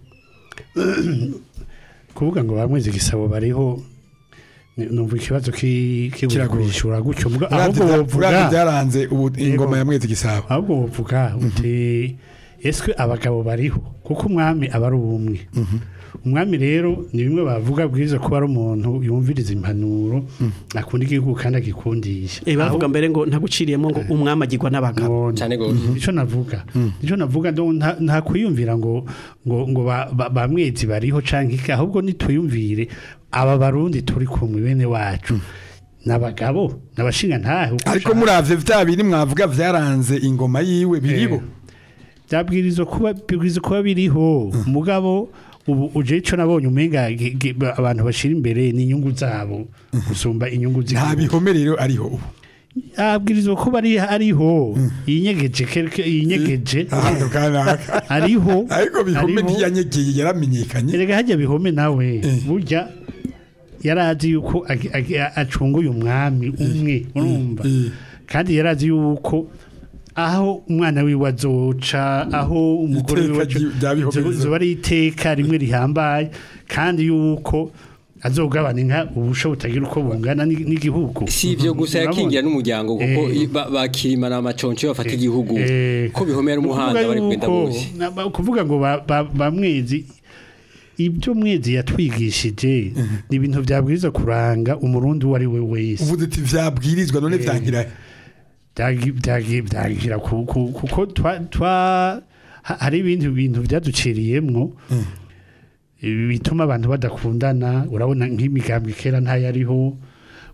kuvuga ngo bamweze igisabo bariho ni- numva ikibazo ki- Kiragoye. kigurishura gutyo muga- uravye ahubwo vya- wovuga uravye byaranze ubu ingoma Yego. ya mwezi gisabo ahubwo wovuga uti eswe abagabo bariho kuko umwami aba ari ubumwe umwami rero ni bimwe bavuga bwiza kuba ari umuntu yumviriza impanuro akunda igihugu kandi agikundisha Eh bavuga mbere ngo ntaguciriyemo ngo umwami agirwa n'abagabo Ngo- cyane gose nico navuga nico navuga ndo nta nta kwiyumvira ngo ngo ngo ba- ba- bamwezi bariho canke iki ahubwo nituyumvire aba barundi turi kumwe bene wacu nabagabo nabashinga ntahe uko ariko ushaka. muravye vya biri mwavuga vyaranze ingoma yiwe biribo byabwirizwa kuba bibwirizwa kuba biriho mugabo ubu uje ico nabonye umenga gi- gi- ba- abantu bashira imbere ni inyungu zabo gusumba inyungu nta z'igihugu bihome rero ariho ubu abwirizwa kuba ari ariho yinyegeje quelque- yinyegeje ahantu kanaka ariho ariko bihome ariho. ntiyanyegeye yaramenyekanye erega hajya bihome nawe Eh. burya yarazi yuko agi- agi- acunguye umwami umwe urumva Eh. kandi yarazi yuko aho umwana wiwe azoca aho umugore Iteka wiwe azoca ryi- rya bihome zo- bizo- zoba ari iteka rimwe rihambaye kandi yuko azogabana inka ubusho butagira uko bungana n'i- n'igihugu si ivyo gusa Urabona? yakingira n'umuryango kuko Eh. i- ba- bakirimana amaconco bafata igihugu Eh, ko bihome ari umuhanda kuvuga bari kugenda yuko- bose na- ba- kuvuga ngo ba- ba- bamwezi ibyo mwezi yatwigishije ni ibintu byabwiriza kuranga umurundi uwo ari we wese uvuze ati vyabwirizwa none vyangira Byagi- byagi- byagira ku- ku- kuko twa- twa- ha- hari ibindi bintu byaduciriyemwo bituma abantu badakundana urabona nk'imigambwe kera ntayariho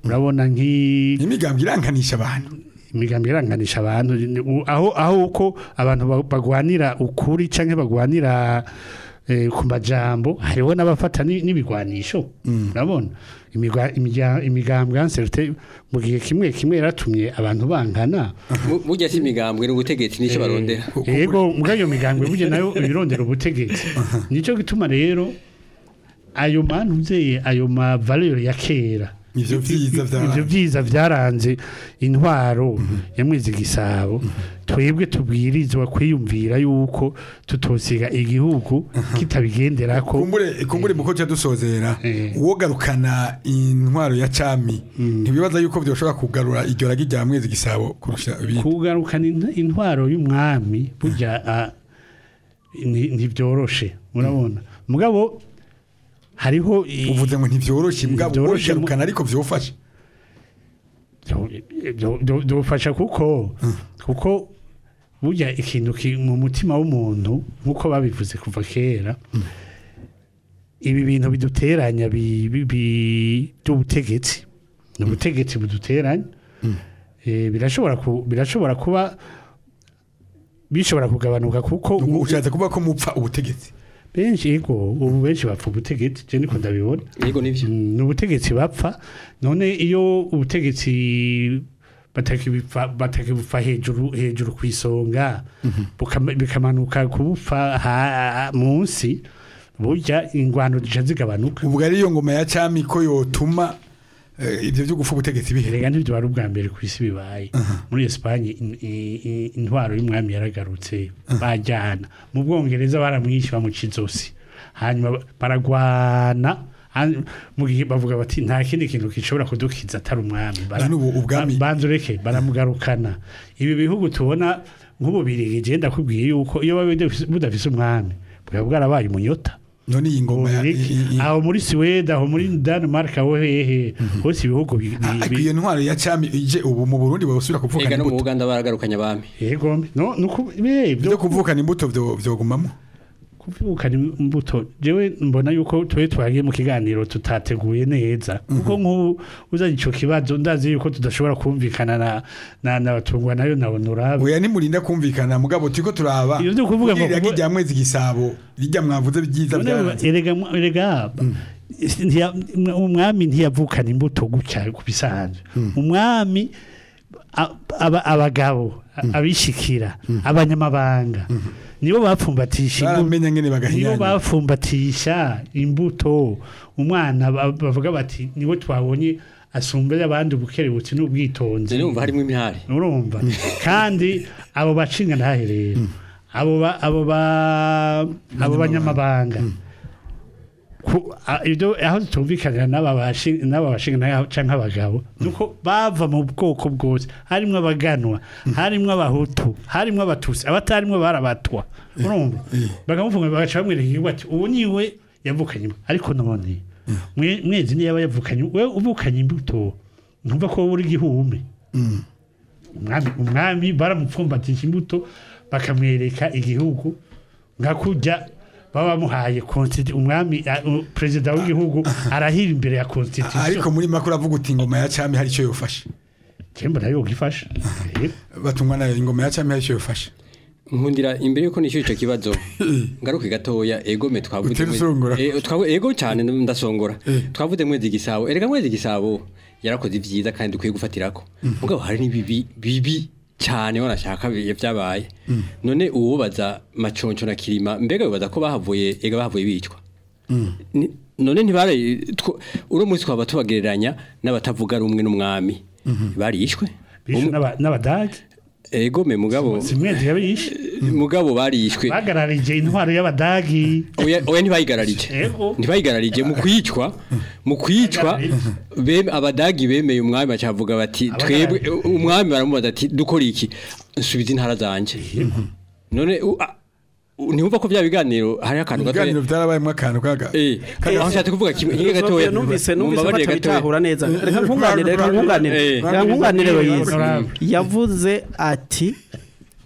urabona nk'i imigambwe iranganisha abantu imigambi iranganisha abantu u- aho aho uko abantu ba- bagwanira ukuri canke bagwanira eh, ku majambo hariho n'abafata ni- n'ibigwanisho urabona Imigwa- imijya- imigambwe yanserte mu gihe kimwe kimwe yaratumye abantu bangana Mu- mujya si imigambwe n'ubutegetsi nicyo barondera yego mbwa iyo migambwe burya nayo ibirondera ubutegetsi nico gituma rero ayo mantuze ayo ma valeur ya kera ivyo vyiza ivyo vya byiza byaranze intwaro ya mwezi gisabo twebwe tubwirizwa kwiyumvira yuko tutosiga igihugu kitabigenderako kumbure kumbure muko cya dusozera Eh. uwogarukana intwaro ya cami ntibibaza yuko byoshobora kugarura iryo ragi rya mwezi gisabo kurusha ibindi kugarukana int- intwaro y'umwami burya ah, ni- ntibyoroshe murabona mugabo hariho i- uvuze ngo ntivyoroshe mbwa Ntivyoroshe mu- uwogarukana ariko vyofasha dufasha kuko kuko burya ikintu ki- mu mutima w'umuntu nk'uko babivuze kuva kera ibi bintu biduteranya bi- bi- bi- by'ubutegetsi ni ubutegetsi buduteranya Eh, birashobora ku- birashobora kuba bishobora kugabanuka kuko Ubu ushatse kuvuga ko mupfa ubutegetsi benshi yego ubu benshi bapfa ubutegetsi je niko ndabibona yego nivyo ni ubutegetsi bapfa none iyo ubutegetsi batakibipfa batakibupfa hejuru hejuru ku isonga bukama- bikamanuka kubupfa ha- munsi burya ingwano zica zigabanuka ubwo ari iyo ngoma ya cami ko yotuma eh, ivyo vyo gufa ubutegetsi bihe rega ntibyo wari ubwa mbere ku isi bibaye muri Espagne in- i- i- intwaro y'umwami yaragarutse bajyana mu bwongereza baramwishe bamuca izosi hanyuma baragwana han- mu gihe bavuga bati nta kindi kintu gishobora kudukiza atari umwami Bara- None ubu ubwami- ba- banza ureke baramugarukana ibi bihugu tubona nk'ububirigi je ndakubwiye yuko iyo babe budafise- budafise umwami bwaba bwarabaye umunyota none iyi ngoma ya Ububirigi. i- i- aho muri Sweden aho muri Denmark aho hehe hose ibihugu bi- bi- ariko bi- iyo ntwaro ya cami ije ubu mu Burundi bosubira ega kuvukana no mu imbuto Uganda baragarukanye abami yego no nuko be byo byo kuvukana imbuto vyo vyogumamo kuvukana imbuto jewe mbona yuko twe twagiye mu kiganiro tutateguye neza kuko nk'ubu uzanye ico kibazo ndazi yuko tudashobora kumvikana na na nabatungwa nayo na honorable oya nimurinda kumvikana mugabo turiko turaba Iyo vyo kuvuga ngo- iriya ragi rya mwezi gisabo rijya mwavuze byiza None byaranze erega erega ntiya- umwami ntiyavukana imbuto gutya ku bisanzwe umwami a- aba- abagabo abishikira abanyamabanga nibo bapfumbatisha imbuto baramenya ngene nibo bagahinyanya bapfumbatisha imbuto umwana ba- bavuga bati niwe twabonye asumbye abandi ubukerebutsi n'ubwitonzi nzi numva harimo imihari urumva kandi abo bacinga ntahe rero abo ba abo ba abo banyamabanga ku a- ibyo aho tutumvikanira n'aba bashi- n'aba bashinga ntahe canke abagabo nuko bava mu bwoko bwose harimwo abaganwa harimwo abahutu harimwo abatusi abatarimwo barabatwa urumva bakamufunga bagaca bamwereka igihugu ati ubu niwe yavukanye imbuto." ariko none mwe- mwezi niyo yaba yavukanye we uvukanye imbuto ntumva ko wowe uri igihume umwami umwami baramupfumbatisha imbuto bakamwereka igihugu nka kujya baba bamuhaye constitu- umwami a- u- perezida w'igihugu arahira imbere ya ariko constitution muri makuru avuga uti ingoma ya cami hari icyo yofasha kemba nayo gifasha batungwa nayo ingoma ya cami hari icyo yofasha nkundira imbere yuko nishyura icyo kibazo ngaruke gatoya ego me twavuze Utera mwe- usongora. Eh, twavu- ego cyane ndasongora Eh. twavuze mwezi gisabo erega mwezi gisabo yarakoze ibyiza kandi dukwiye gufatirako mugabo hari n'ibibi bibi cyane wanashaka bi- byabaye none uwubaza maconco na kirima mbega bibaza ko bahavuye ega bahavuye bicwa Ni- none ntibare tw- uno munsi twaba tubagereranya n'abatavuga rumwe n'umwami barishwe bishwe n'aba- n'abadage ego me mugabo si mwezi yabishe mugabo barishwe bagararije intwaro y'abadagi oya oya ntibayigararije Ego. ntibayigararije mu kwicwa mu kwicwa bem- abadagi bemeye umwami bacavuga bati twebwe umwami baramubaza ati dukora iki nsubiza intara zanje none u- a- u- ntiwumva ko bya biganiro hari akantu gato ibiganiro byarabayemo akantu kaga eh aho nshatse kuvuga kimwe kimwe gatoya numvise numvise mumbabarire gatoya. batabitahura neza reka nkunganire reka nkunganire Eh. reka nkunganire Loyize Honorable. yavuze ati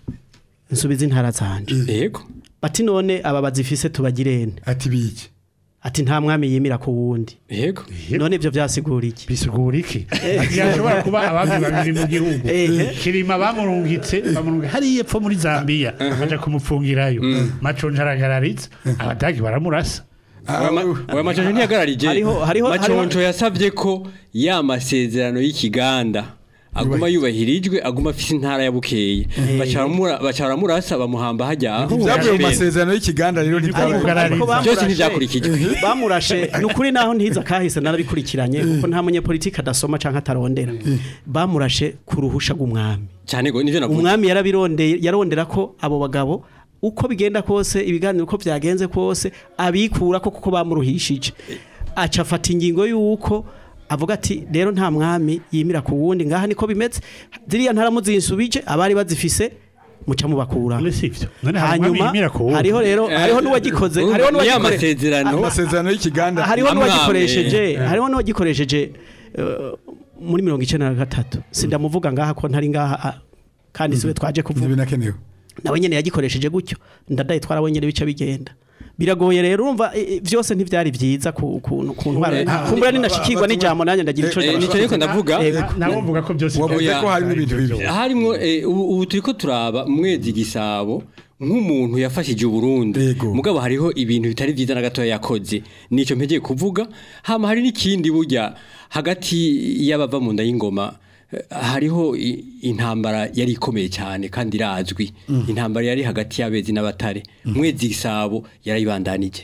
nsubiza intara zanje yego bati none aba bazifise tubagirene ati biki ati nta mwami yimira ku wundi yego none ibyo byasigura iki bisigura iki yashobora kuba abami babiri mu gihugu Eh. kirima bamurungitse bamurungitse hariya epfo muri zambia baja kumupfungirayo maconja aragararitse abadagi baramurasa Ah, oya maconjo ntiyagararije Hariho- hariho- maconjo yasabye ko ya masezerano y'ikiganda aguma yubahirijwe aguma afise intara ya bukeye baca baramurasa bamuhamba hajya aho ibyavuye mu Bene. masezerano y'ikiganda rero Ariko ntibyabaye ariko bamurashe- byose ntibyakurikijwe bamurashe ni ukuri naho ntiza kahise narabikurikiranye kuko nta munyepolitike adasoma cyangwa atarondera bamurashe ku ruhusha rw'umwami cyane go nivyo navuze umwami yarabirondeye yarondera ko abo bagabo uko bigenda kose ibiganiro uko byagenze kose abikura ko kuko bamuruhishije aca afata ingingo y'uko avuga ati rero nta mwami yimira ku wundi ngaha niko bimeze ziriya ntaramuzinsubije abari bazifise muca mubakura none sivyo none hari umwami hanyuma yimira ku wundi hariho rero hariho n'uwagikoze Urumva, hariho ni ya n'uwagikore masezerano amasezerano y'ikiganda hariho Amwame. n'uwagikoresheje hariho n'uwagikoresheje eh, muri mirongo icyenda na gatatu sindamuvuga ngaha ko ntari ngaha ah, kandi siwe twaje kuvuga ntibinakenewe nawe nyene yagikoresheje gutyo ndadaye twarawe nyene bica bigenda biragoye rero urumva eh, eh, vyose ntivyari vyiza ku ku ku ntwaro Eh, kumbura ninashikirwa n'ijambo nanjye ndagira ico Eh, ndavuga. nico ariko ndavuga Yego. nawe mvuga ko byose wavuze Oya. ko harimo ibintu bibi harimwo eh, ubu ubu turiko turaba mwezi gisabo nk'umuntu yafashije uburundi Yego. mugabo hariho ibintu bitari vyiza na gatoya yakoze nico mpegeye kuvuga hama hari n'ikindi burya hagati y'abava mu nda y'ingoma eh, hariho i- intambara yari ikomeye cyane kandi irazwi intambara yari hagati y'abezi n'abatare mwezi gisabo yarayibandanije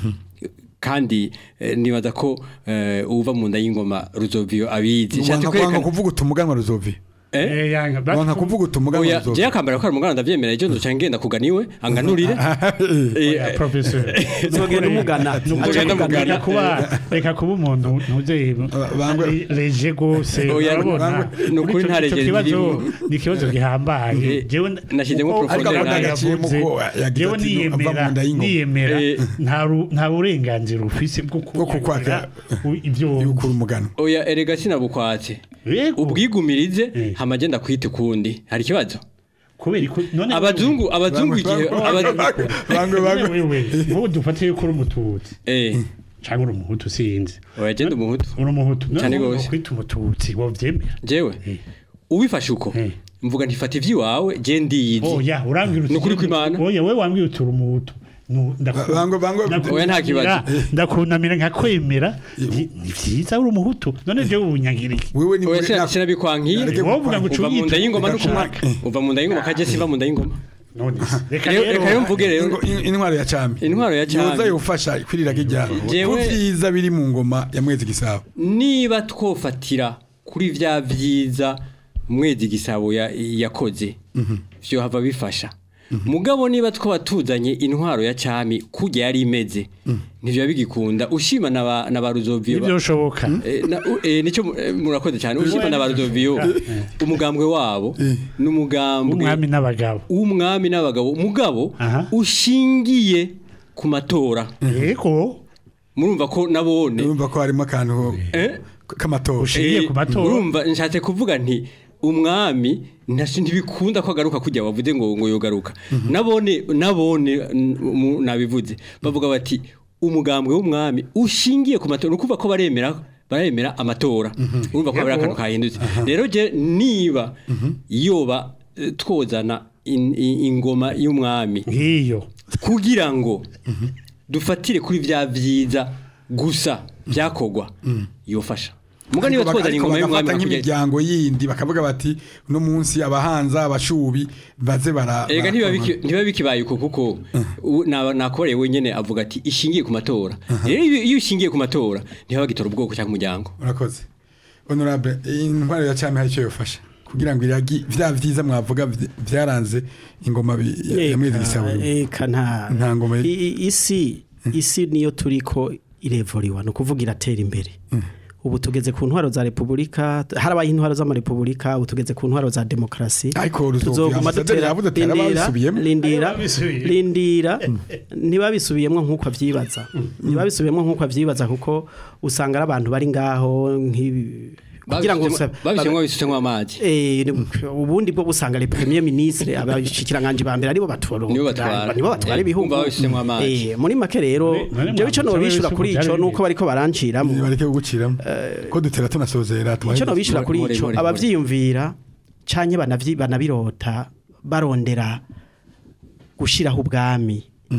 kandi eh, nibaza ko eh, uva mu nda y'ingoma ruzoviyo abizi Nshatse wanga kwerekana- kuvuga utumuganwa ruzovi Eh, yanga, ba- wanga kuvuga utumuganwa Oya, ruzovi jewe akambara ko ari umugana ndavyemera ejo nzoca ngenda kuganiwe anganurire Oya, Eh, professor Uzogenda umugana Ugenda umugana. reka kuba reka kuba umuntu ntuze bangwe- reje gose Oya, urabona bangwe- ni ukuri Ico- nta ico reje kibazo zirimo. ni ikibazo gihambaye Eh, jewe nashyizemo uko profondeur Uganda nayo. Yaciyemo yavuze, ko yagize jewe ati, niyemera ava mu nda y'ingoma. niyemera Eh. nta ru- nta burenganzira ufise bwo Bwo kukwaka, u- ibyo y'ukura umugano oya erega sinabukwatse Yego. ubwigumirize Eh. hama agenda kwita ukundi hari ikibazo kubera ko none abazungu abazungu igihe aba- bangwe bangwe wewe wowe dufate yuko uri umututsi eh cyangwa uri umuhutu sinzi oya genda umuhutu uri umuhutu Cane none gose. kwita umututsi wovyemera jewe Eh. ubifashe uko Eh. mvuga ntifata ivy'iwawe je ndiyizi oya urambwira uti Ni ukuri kw'Imana? oya wewe wambwira uti uri umuhutu Nu- ndaku- Bangwe- bangwe- ndakunamira- Oya, nta kibazo. ndakunamira nkakwemera ni ni vyiza uri umuhutu none jewe ubunyangiriki wewe ni oya muri- sina- sinabikwankiye Nareke wowe uvuga ngo uva mu nda y'ingoma no ushaka. kumwaka uva mu nda y'ingoma kaje siva mu nda y'ingoma none se, reka Rero- reka rero mvuge rero Ingo- in- intwaro ya cami Intwaro ya Cami. yoza yofasha kwirira kijya Jewe- ku vyiza biri mu ngoma ya mwezi gisabo niba twofatira kuri vya vyiza mwezi gisabo ya- yakoze vyo hava bifasha mugabo niba twaba tuzanye intwaro ya cami kurya yari imeze ntivyo bigikunda ushima na ba na ba Ruzovio ba- ivyoshoboka Eh, na- u- eh, nicyo mu- eh, murakoze cyane ushima na ba Ruzovio umugambwe wabo n'umugambwe umwami n'abagabo w'umwami n'abagabo umugabo Aha. ushingiye ku matora yego murumva ko nabone urumva ko harimo akantu eh? k'amatora Ushingiye Eh, ku matora. urumva nshatse kuvuga nti umwami ntashi ntibikunda ko agaruka kujya wavuze ngo ngo yogaruka nabone nabone n- mu- nabivuze bavuga bati umugambwe w'umwami ushingiye ku matora nukuva ko baremera baremera amatora urumva ko bari akantu kahindutse rero je niba yoba eh, twozana in- i- ingoma y'umwami ngiyo kugira ngo dufatire kuri vya vyiza gusa byakogwa yofasha muga niba twozana ariko ingoma y'umwami bagafata hakurya nk'imiryango yindi bakavuga bati uno munsi abahanza abashubi baze bara Ega bara- ntiba biki- ntiba bikibaye uko kuko u- na- nakoreye wenyene avuga ati ishingiye ku matora rero iyo iyo ushingiye ku matora ntiba bagitora ubwoko cyangwa umuryango urakoze honorable intwaro ya cami hari icyo yofasha kugira ngo iragi vya vyiza mwavuga vy- vyaranze ingoma bi- ya ya mwezi gisabo eka nta Nta ngoma y- I- i- isi isi niyo turiko irevuriwa ni ukuvuga iratera imbere ubu tugeze ku ntwaro za repubulika harabaye intwaro z'amarepubulika ubu tugeze ku ntwaro za demokarasi Ariko Ruzovio tuzoguma Ambasaderi dutera yavuze ati lindira arababisubiyemo. lindira Arababisubiyemo. lindira ntibabisubiyemo nk'uko avyibaza ntibabisubiyemo nk'uko avyibaza kuko usanga ari abantu bari ngaho nk'ibi kugira ngo sa- babishyiramo bisutemo amazi Eh, ni- ubundi bwo busanga le premier ministre abashikiranganje ba mbere aribo batwara Nibo batwara. nibo batwara Eh, ibihugu kumva babishyizemo amazi. Eh, muri make rero None- none jewe ico mwambutsa nobishura wese kuri uko ico byari nuko bariko baranciramo bareke kuguciramo ko dutera tunasozera icyo nobishura kuri Nkore, ico nkore, nkore. abavyiyumvira canke banavyi banabirota barondera gushiraho ubwami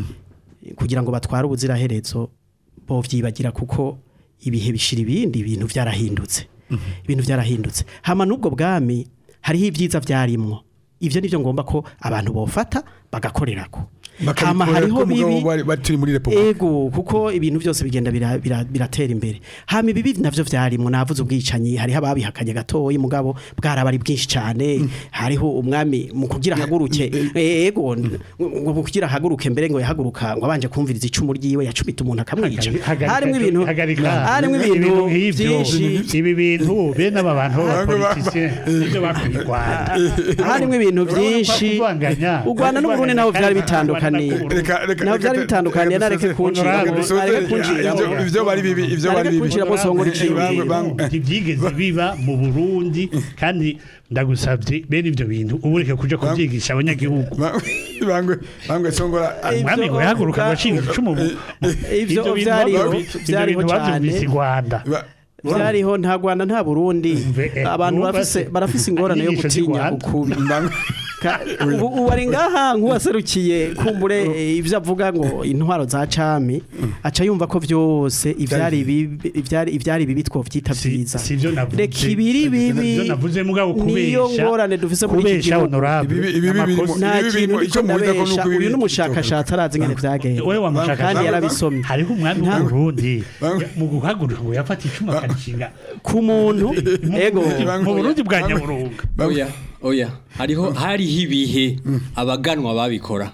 kugira ngo batware ubuziraherezo bovyibagira kuko ibihe bishira ibindi ibintu vyarahindutse ibintu vyarahindutse hama n'ubwo bwami hariho ibyiza vyarimwo ivyo nivyo ngomba ko abantu bofata bagakorerako hama hariho bibi turi muri repubulika ego kuko ibintu byose bigenda bira- bira- biratera imbere hama ibibi navyo vyarimwo navuze ubwicanyi hariho ababihakanye gatoyi mugabo bwarabari bwinshi cyane hariho umwami mu kugira haguruke ego ngo mu kugira haguruke mbere ngo yahaguruka ngo abanje kumviriza icumu ryiwe yacumita umuntu akamwica Hagarika- harimo ibintu hagarika. harimo ibintu nk'ivyo. byinshi ibi bintu bene aba bantu b'abapolitisiye nibyo bakuye u Rwanda harimo ibintu byinshi u Rwanda n'u Burundi naho byari bitandukaniye Reka- reka- naho reka- byari bitandukaniye reka nareke dusozere- kunjira reka dusozere- nareke kunjira ibyo- ibyo bari bibi ibyo bari Nareke bibi kunjira bose ngo riciye Bangwe- ibintu. bangwe- ntibyigeze biba mu Burundi kandi ndagusabye bene ibyo bintu ubu reka kuja kubyigisha abanyagihugu bangwe bangwe songora Ibyo umwami ngo yahaguruka bavuga- agashinga icumu mu- Ivyo ibyo bintu vyariho- bavu- ibyo vyariho bintu cane. bavyumvise i Rwanda Ba- byariho nta Rwanda nta Burundi Mve- eh, abantu urumva barafise se- barafise ingorane yo inyigisho z'i gutinya Rwanda. ukubi bangwe- Ka- ubu ubu ari ngaha nk'uwaserukiye kumbure eh, ivyo avuga ngo intwaro za cami aca yumva ko vyose ivyari bibi ivyari ivyari bibi twovyita Si- vyiza si ivyo navuze. reka ibiri bibi Ivyo navuze mugabo niyo kubesha ngorane dufise muri iki kubesha gihugu honorable Ibibi- ibibi birimo- amakosa- nta Ibi kintu bintu icyo icyo muhuriza ko ndabesha nuko ibi- uyu n'umushakashatsi arazi ingene vyagenze wewe wa mushakashatsi kandi yarabisomye hariho umwami Nta- w'uburundi Bangwe. mu guhaguruka ngo yafata icumu akarishinga ku muntu ego mu burundi bwa nyaburunga oya oya hariho hariho ibihe abaganwa babikora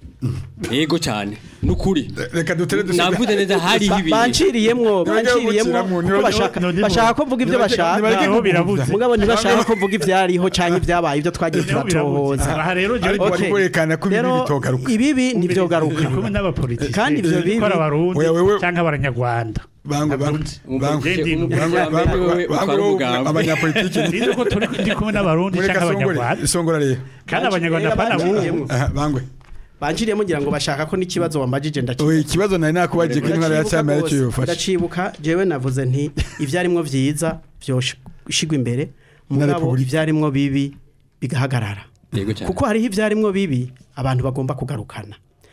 yego cyane nukuri reka dutere dusiga navuze neza hariho ibihe banciriyemwo banciriyemwo gukiramo, kuko niba- bashaka niba- bashaka ko mvuga ibyo bashaka nibareke Aho birabuze. mugabo ntibashaka ko mvuga ibyariho cyangwa ibyabaye ibyo twagiye Niho birabuze. turatohoza aha rero jewe Ariko ndi- bari kwerekana ko ibibi rero bitogaruka. ibibi ntibyogaruka ndi kumwe n'abapolitisi Kandi ivyo bibi- gukora abarundi Oya, wewe- cyangwa abanyarwanda bangwe bangwe bangwe Ndi- bangwe Umugambwe bangwe wewe bangwe utwara umugambi. abanyapolitiki Ndizi ko turi ndi kumwe n'abarundi mureka cyangwa songore abanyarwanda songora rero kandi abanyarwanda pana Banciriyemwo. aha bangwe banciriyemo ngira ngo bashaka ko n'ikibazo wambajije oya ndakibaza ikibazo nari nakubagiye ko intwara ya cyami aricyo yofasha ndacibuka jewe navuze nti ibyarimwo vyiza vyoshigwa imbere mugabo Repubulika. ibyarimwo bibi bigahagarara yego cyane kuko hariho ibyarimwo bibi abantu bagomba kugarukana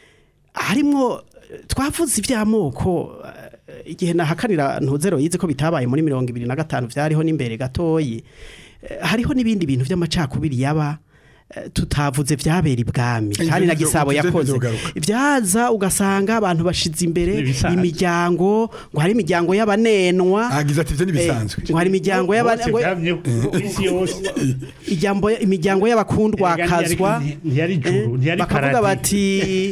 harimwo eh, twavuze iby'amoko eh, igihe nahakanira ntuzero yize ko bitabaye muri mirongo ibiri na gatanu byariho n'imbere gatoyi Eh, hariho n'ibindi bintu by'amacakubiri yaba eh, tutavuze byabera ibwami Ivyo kandi na nivyo- gisabo ivyo yakoze nivyogaruka. byaza ugasanga abantu bashize imbere Ibisanzwe. imiryango ngo hari imiryango y'abanenwa agize ati ibyo eh, ntibisanzwe ngo hari imiryango bose y'abanenwa byamyeho ku isi yose ijambo imiryango y'abakundwakazwa ntiyari juru ntiyari bakavuga paradi bati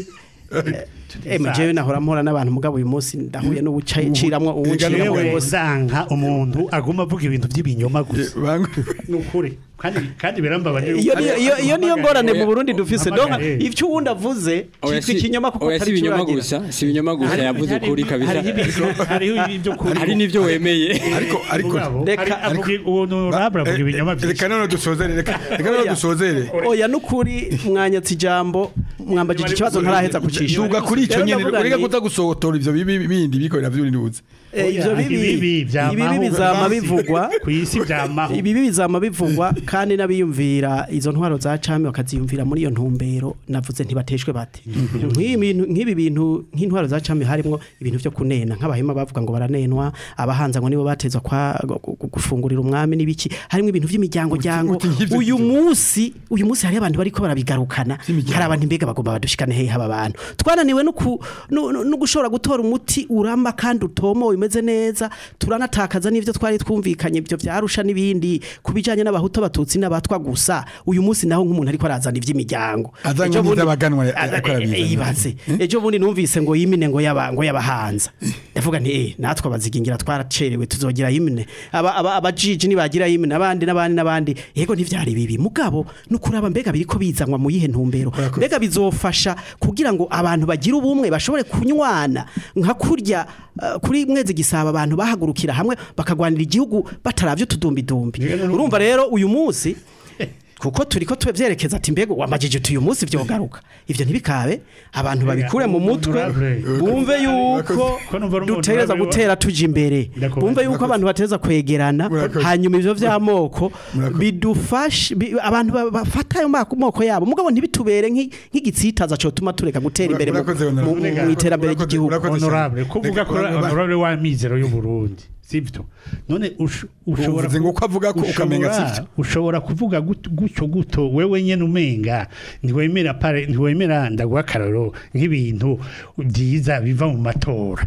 jewe nahora mpora n'abantu mugabo uyu munsi ndahuye n'ubuciramwo uwunciramwo yewe wose uzanka umuntu aguma avuga ibintu by'ibinyoma gusa bangwe ni ukuri kandi kandi birambabaje iyo niyo- iyo- iyo niyo ngorane mu Burundi dufise donc Mpamagare. ivyo uwundi avuze oya cyitwa si ikinyoma kuko oya si atari ibinyoma cyo gusa si ibinyoma gusa Hari- yavuze hari- ukuri kabisa hariho ibyo- hariho ibyo kuri hari n'ibyo wemeye ariko ariko Mugabo, Reka- hari- avuga uwo honorable avuga ibinyoma byinshi reka none dusozere reka reka none Oya. dusozere oya nukuri mwanyatse ijambo mwambajije ikibazo ntaraheza kucisha duga kuri icyo Rero nyene ndavuga ureka nti, kutagusohotora ivyo bibi bindi bikorera vy'urinduze eh, ivyo Oya, bibi ibibi vyamaho ibibi bizama kw'isi. bivugwa ku isi byamaho ibibi bizama bivugwa kandi n'abiyumvira izo ntwaro za cami bakaziyumvira muri iyo ntumbero navuze ntibateshwe bate nk'ibi bintu- nk'ibi bintu nk'intwaro za cami harimwo ibintu vyo kunena nk'abahema bavuga ngo baranenwa abahanza ngo nibo batezwa kwa gu- gu- gufungurira umwami n'ibiki harimwo ibintu vy'imiryango jango uti nk'ivyo uyu ngivyo. munsi uyu munsi hari abantu bariko barabigarukana hari abantu mbega bagomba badushikane hehe aba bantu twananiwe no ku- no no- no gushobora gutora umuti uramba kandi utomowe umeze neza turanatakaza n'ivyo twari twumvikanye ibyo vyarusha n'ibindi kubijanye n'abahutu abatutsi abatutsi n'abatwa gusa uyu munsi naho nk'umuntu ariko arazana ivy'imiryango Azanywe Ejo bundi- n'ivy'abaganwa ya- Aza- ariko arabizana. eh, ibaze ejo bundi numvise ngo yimine ngo yaba ngo yabahanza ndavuga nti eh natwe abazigingira twaracerewe tuzogira yimine aba aba abajiji nibagira yimine abandi n'abandi n'abandi yego ntivyari bibi mugabo nukuraba mbega biriko bizanwa mu yihe ntumbero mbega bizofasha kugira ngo abantu bagire ubumwe bashobore kunywana nka kurya uh, kuri mwezi gisaba abantu bahagurukira hamwe bakagwanira igihugu bataravye utudumbidumbi urumva rero uyu munsi kuko turiko tuvyerekeza ati mbego wamajije uti uyu munsi vyogaruka ivyo ntibikabe abantu babikure mu mutwe bumve yuko Ko numva ari dutereza umuntu gutera tuja imbere Ndakubaza. bumve yuko abantu bateza kwegerana Murakoze. hanyuma ivyo vy'amoko Murakoze. bidufashe bi- abantu ba- bafata ayo mako- moko yabo mugabo ntibitubere nk'i- nk'igitsitaza cotuma tureka gutera imbere mu- Murakoze, mu Honorable. mu iterambere Murakoze, ry'igihugu murakoze. honorable kuvuga ko Reka- honorable wa mizero y'u Burundi sivyo none ush- ushobora Uvuze ngo ko avuga ko ukamenga ushobora- sivyo. ushobora kuvuga gut- gutyo guto wewe nyene umenga ntiwemera pare ntiwemera ndaguha akararo nk'ibintu byiza biva mu matora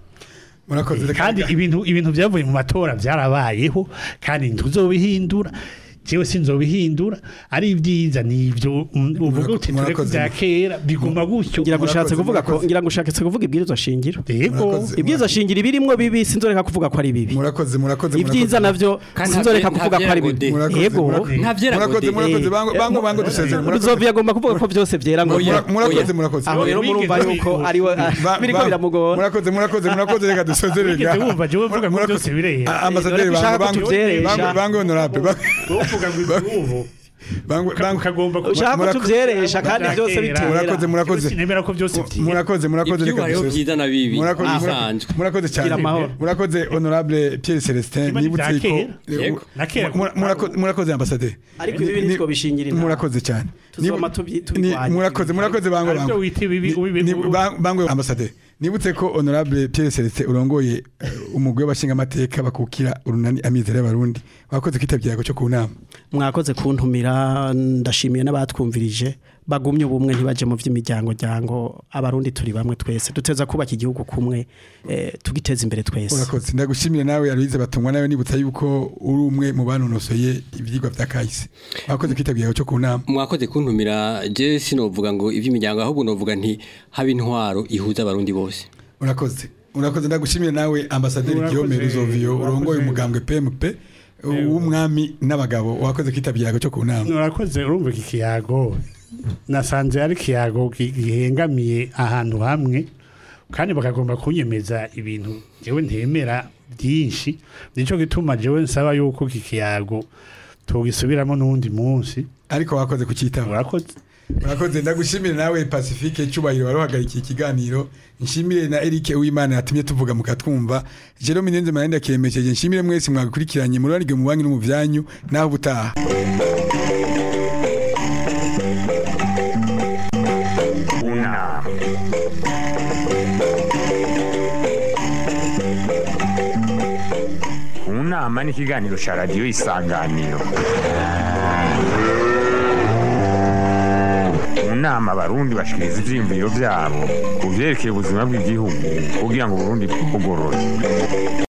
murakoze reka- kandi ibintu ibintu byavuye mu matora byarabayeho kandi ntuzobihindura jewe sinzobihindura ari ibyiza nivyo mm, uvuga uti tureke Murakoze. bya kera biguma gutyo ngira ngo ushatse Murakoze, kuvuga ko murakoze. ngira ngo ushatse kuvuga ibwirizwa shingiro yego Murakoze. ibwirizwa shingiro ibirimwo bibi sinzoreka kuvuga ko ari bibi murakoze murakoze ibyiza navyo Kandi sinzoreka nta- kuvuga ko ari nta bibi Murakoze, yego murakoze. Nta vyera murakoze gode. murakoze Eh, bango bango bango dusezere murakoze Ruzovi agomba kuvuga ko byose byera ngo Mura- murakoze Oya. murakoze aho rero murumva yuko ari we Ba- biriko ba- biramugora murakoze murakoze murakoze reka dusezere Wigeze wumva jewe mvuga ngo byose birera Ah, ambasaderi Dore ko ushaka bango ko tuvyeresha. bango bango honorable bango uvuga ngo izubu bango bango ukagomba ushaka ko Murakoze. tuvyeresha kandi Murakoze. byose bitera murakoze murakoze sinemera ko byose byera murakoze murakoze Ivyuba reka rero dusezere byiza na bibi murakoze murakoze- bisanzwe murakoze cyane Gira amahoro. murakoze honorable Pierre Celestin Kimwe nibutse n'ibya ko kera. Yego. Na kera. Mura- murakoze murakoze ambasaderi ariko ibi Ni- nitwo bishingira inama murakoze cyane Tuzoma Nibu- tubi- ni- tubirwanya. murakoze murakoze bango Aribyo bango wita ibibi- Ni- ubibi- ni- ba- bango ambasaderi nibutse ko honorable Pierre Celestin urongoye eh, umugwi w'abashinga amateka bakukira urunani amizero y'abarundi wakoze kwitabye cyo ku nama mwakoze kuntumira ndashimiye n'abatwumvirije bagumye ubumwe ntibaje mu vy'imiryango ryango abarundi turi bamwe twese duteza kubaka igihugu kumwe eh, tugiteza imbere twese urakoze ndagushimire nawe Aloise batungwa nawe nibutsa yuko uri umwe mu banonosoye ivyigwa vya kahise wakoze kwitabye cyo ku nama mwakoze kuntumira je sinovuga ngo ivy'imiryango ahubwo novuga nti haba intwaro ihuza abarundi bose urakoze urakoze ndagushimire nawe ambasaderi Urakoze, Guillaume Ruzovio urakoze. urongoye umugambwe PMP w'umwami n'abagabo wakoze kwitabye cyo ku nama urakoze urumva iki kiyago nasanze ari ikiyago gi- gihengamiye ahantu hamwe kandi bakagomba kunyemeza ibintu jewe ntemera byinshi nico gituma jewe nsaba yuko iki kiyago tugisubiramo n'uwundi munsi ariko wakoze kucitaba urakoze urakoze ndagushimire nawe Pacifique cyubahiro waruhagarikiye ikiganiro nshimire na Eric Uwimana yatumye tuvuga mukatwumva Jerome Nyenze Marenda kiremekeje nshimire mwese mwabikurikiranye muri arige mu banki no mu byanyu naho butaha Una. Unama ni ikiganiro cya radiyo isanganiro mu nama abarundi bashikiriza ivyiyumviro vyabo ku vyerekeye ubuzima bw'igihugu kugira ngo uburundi bugorore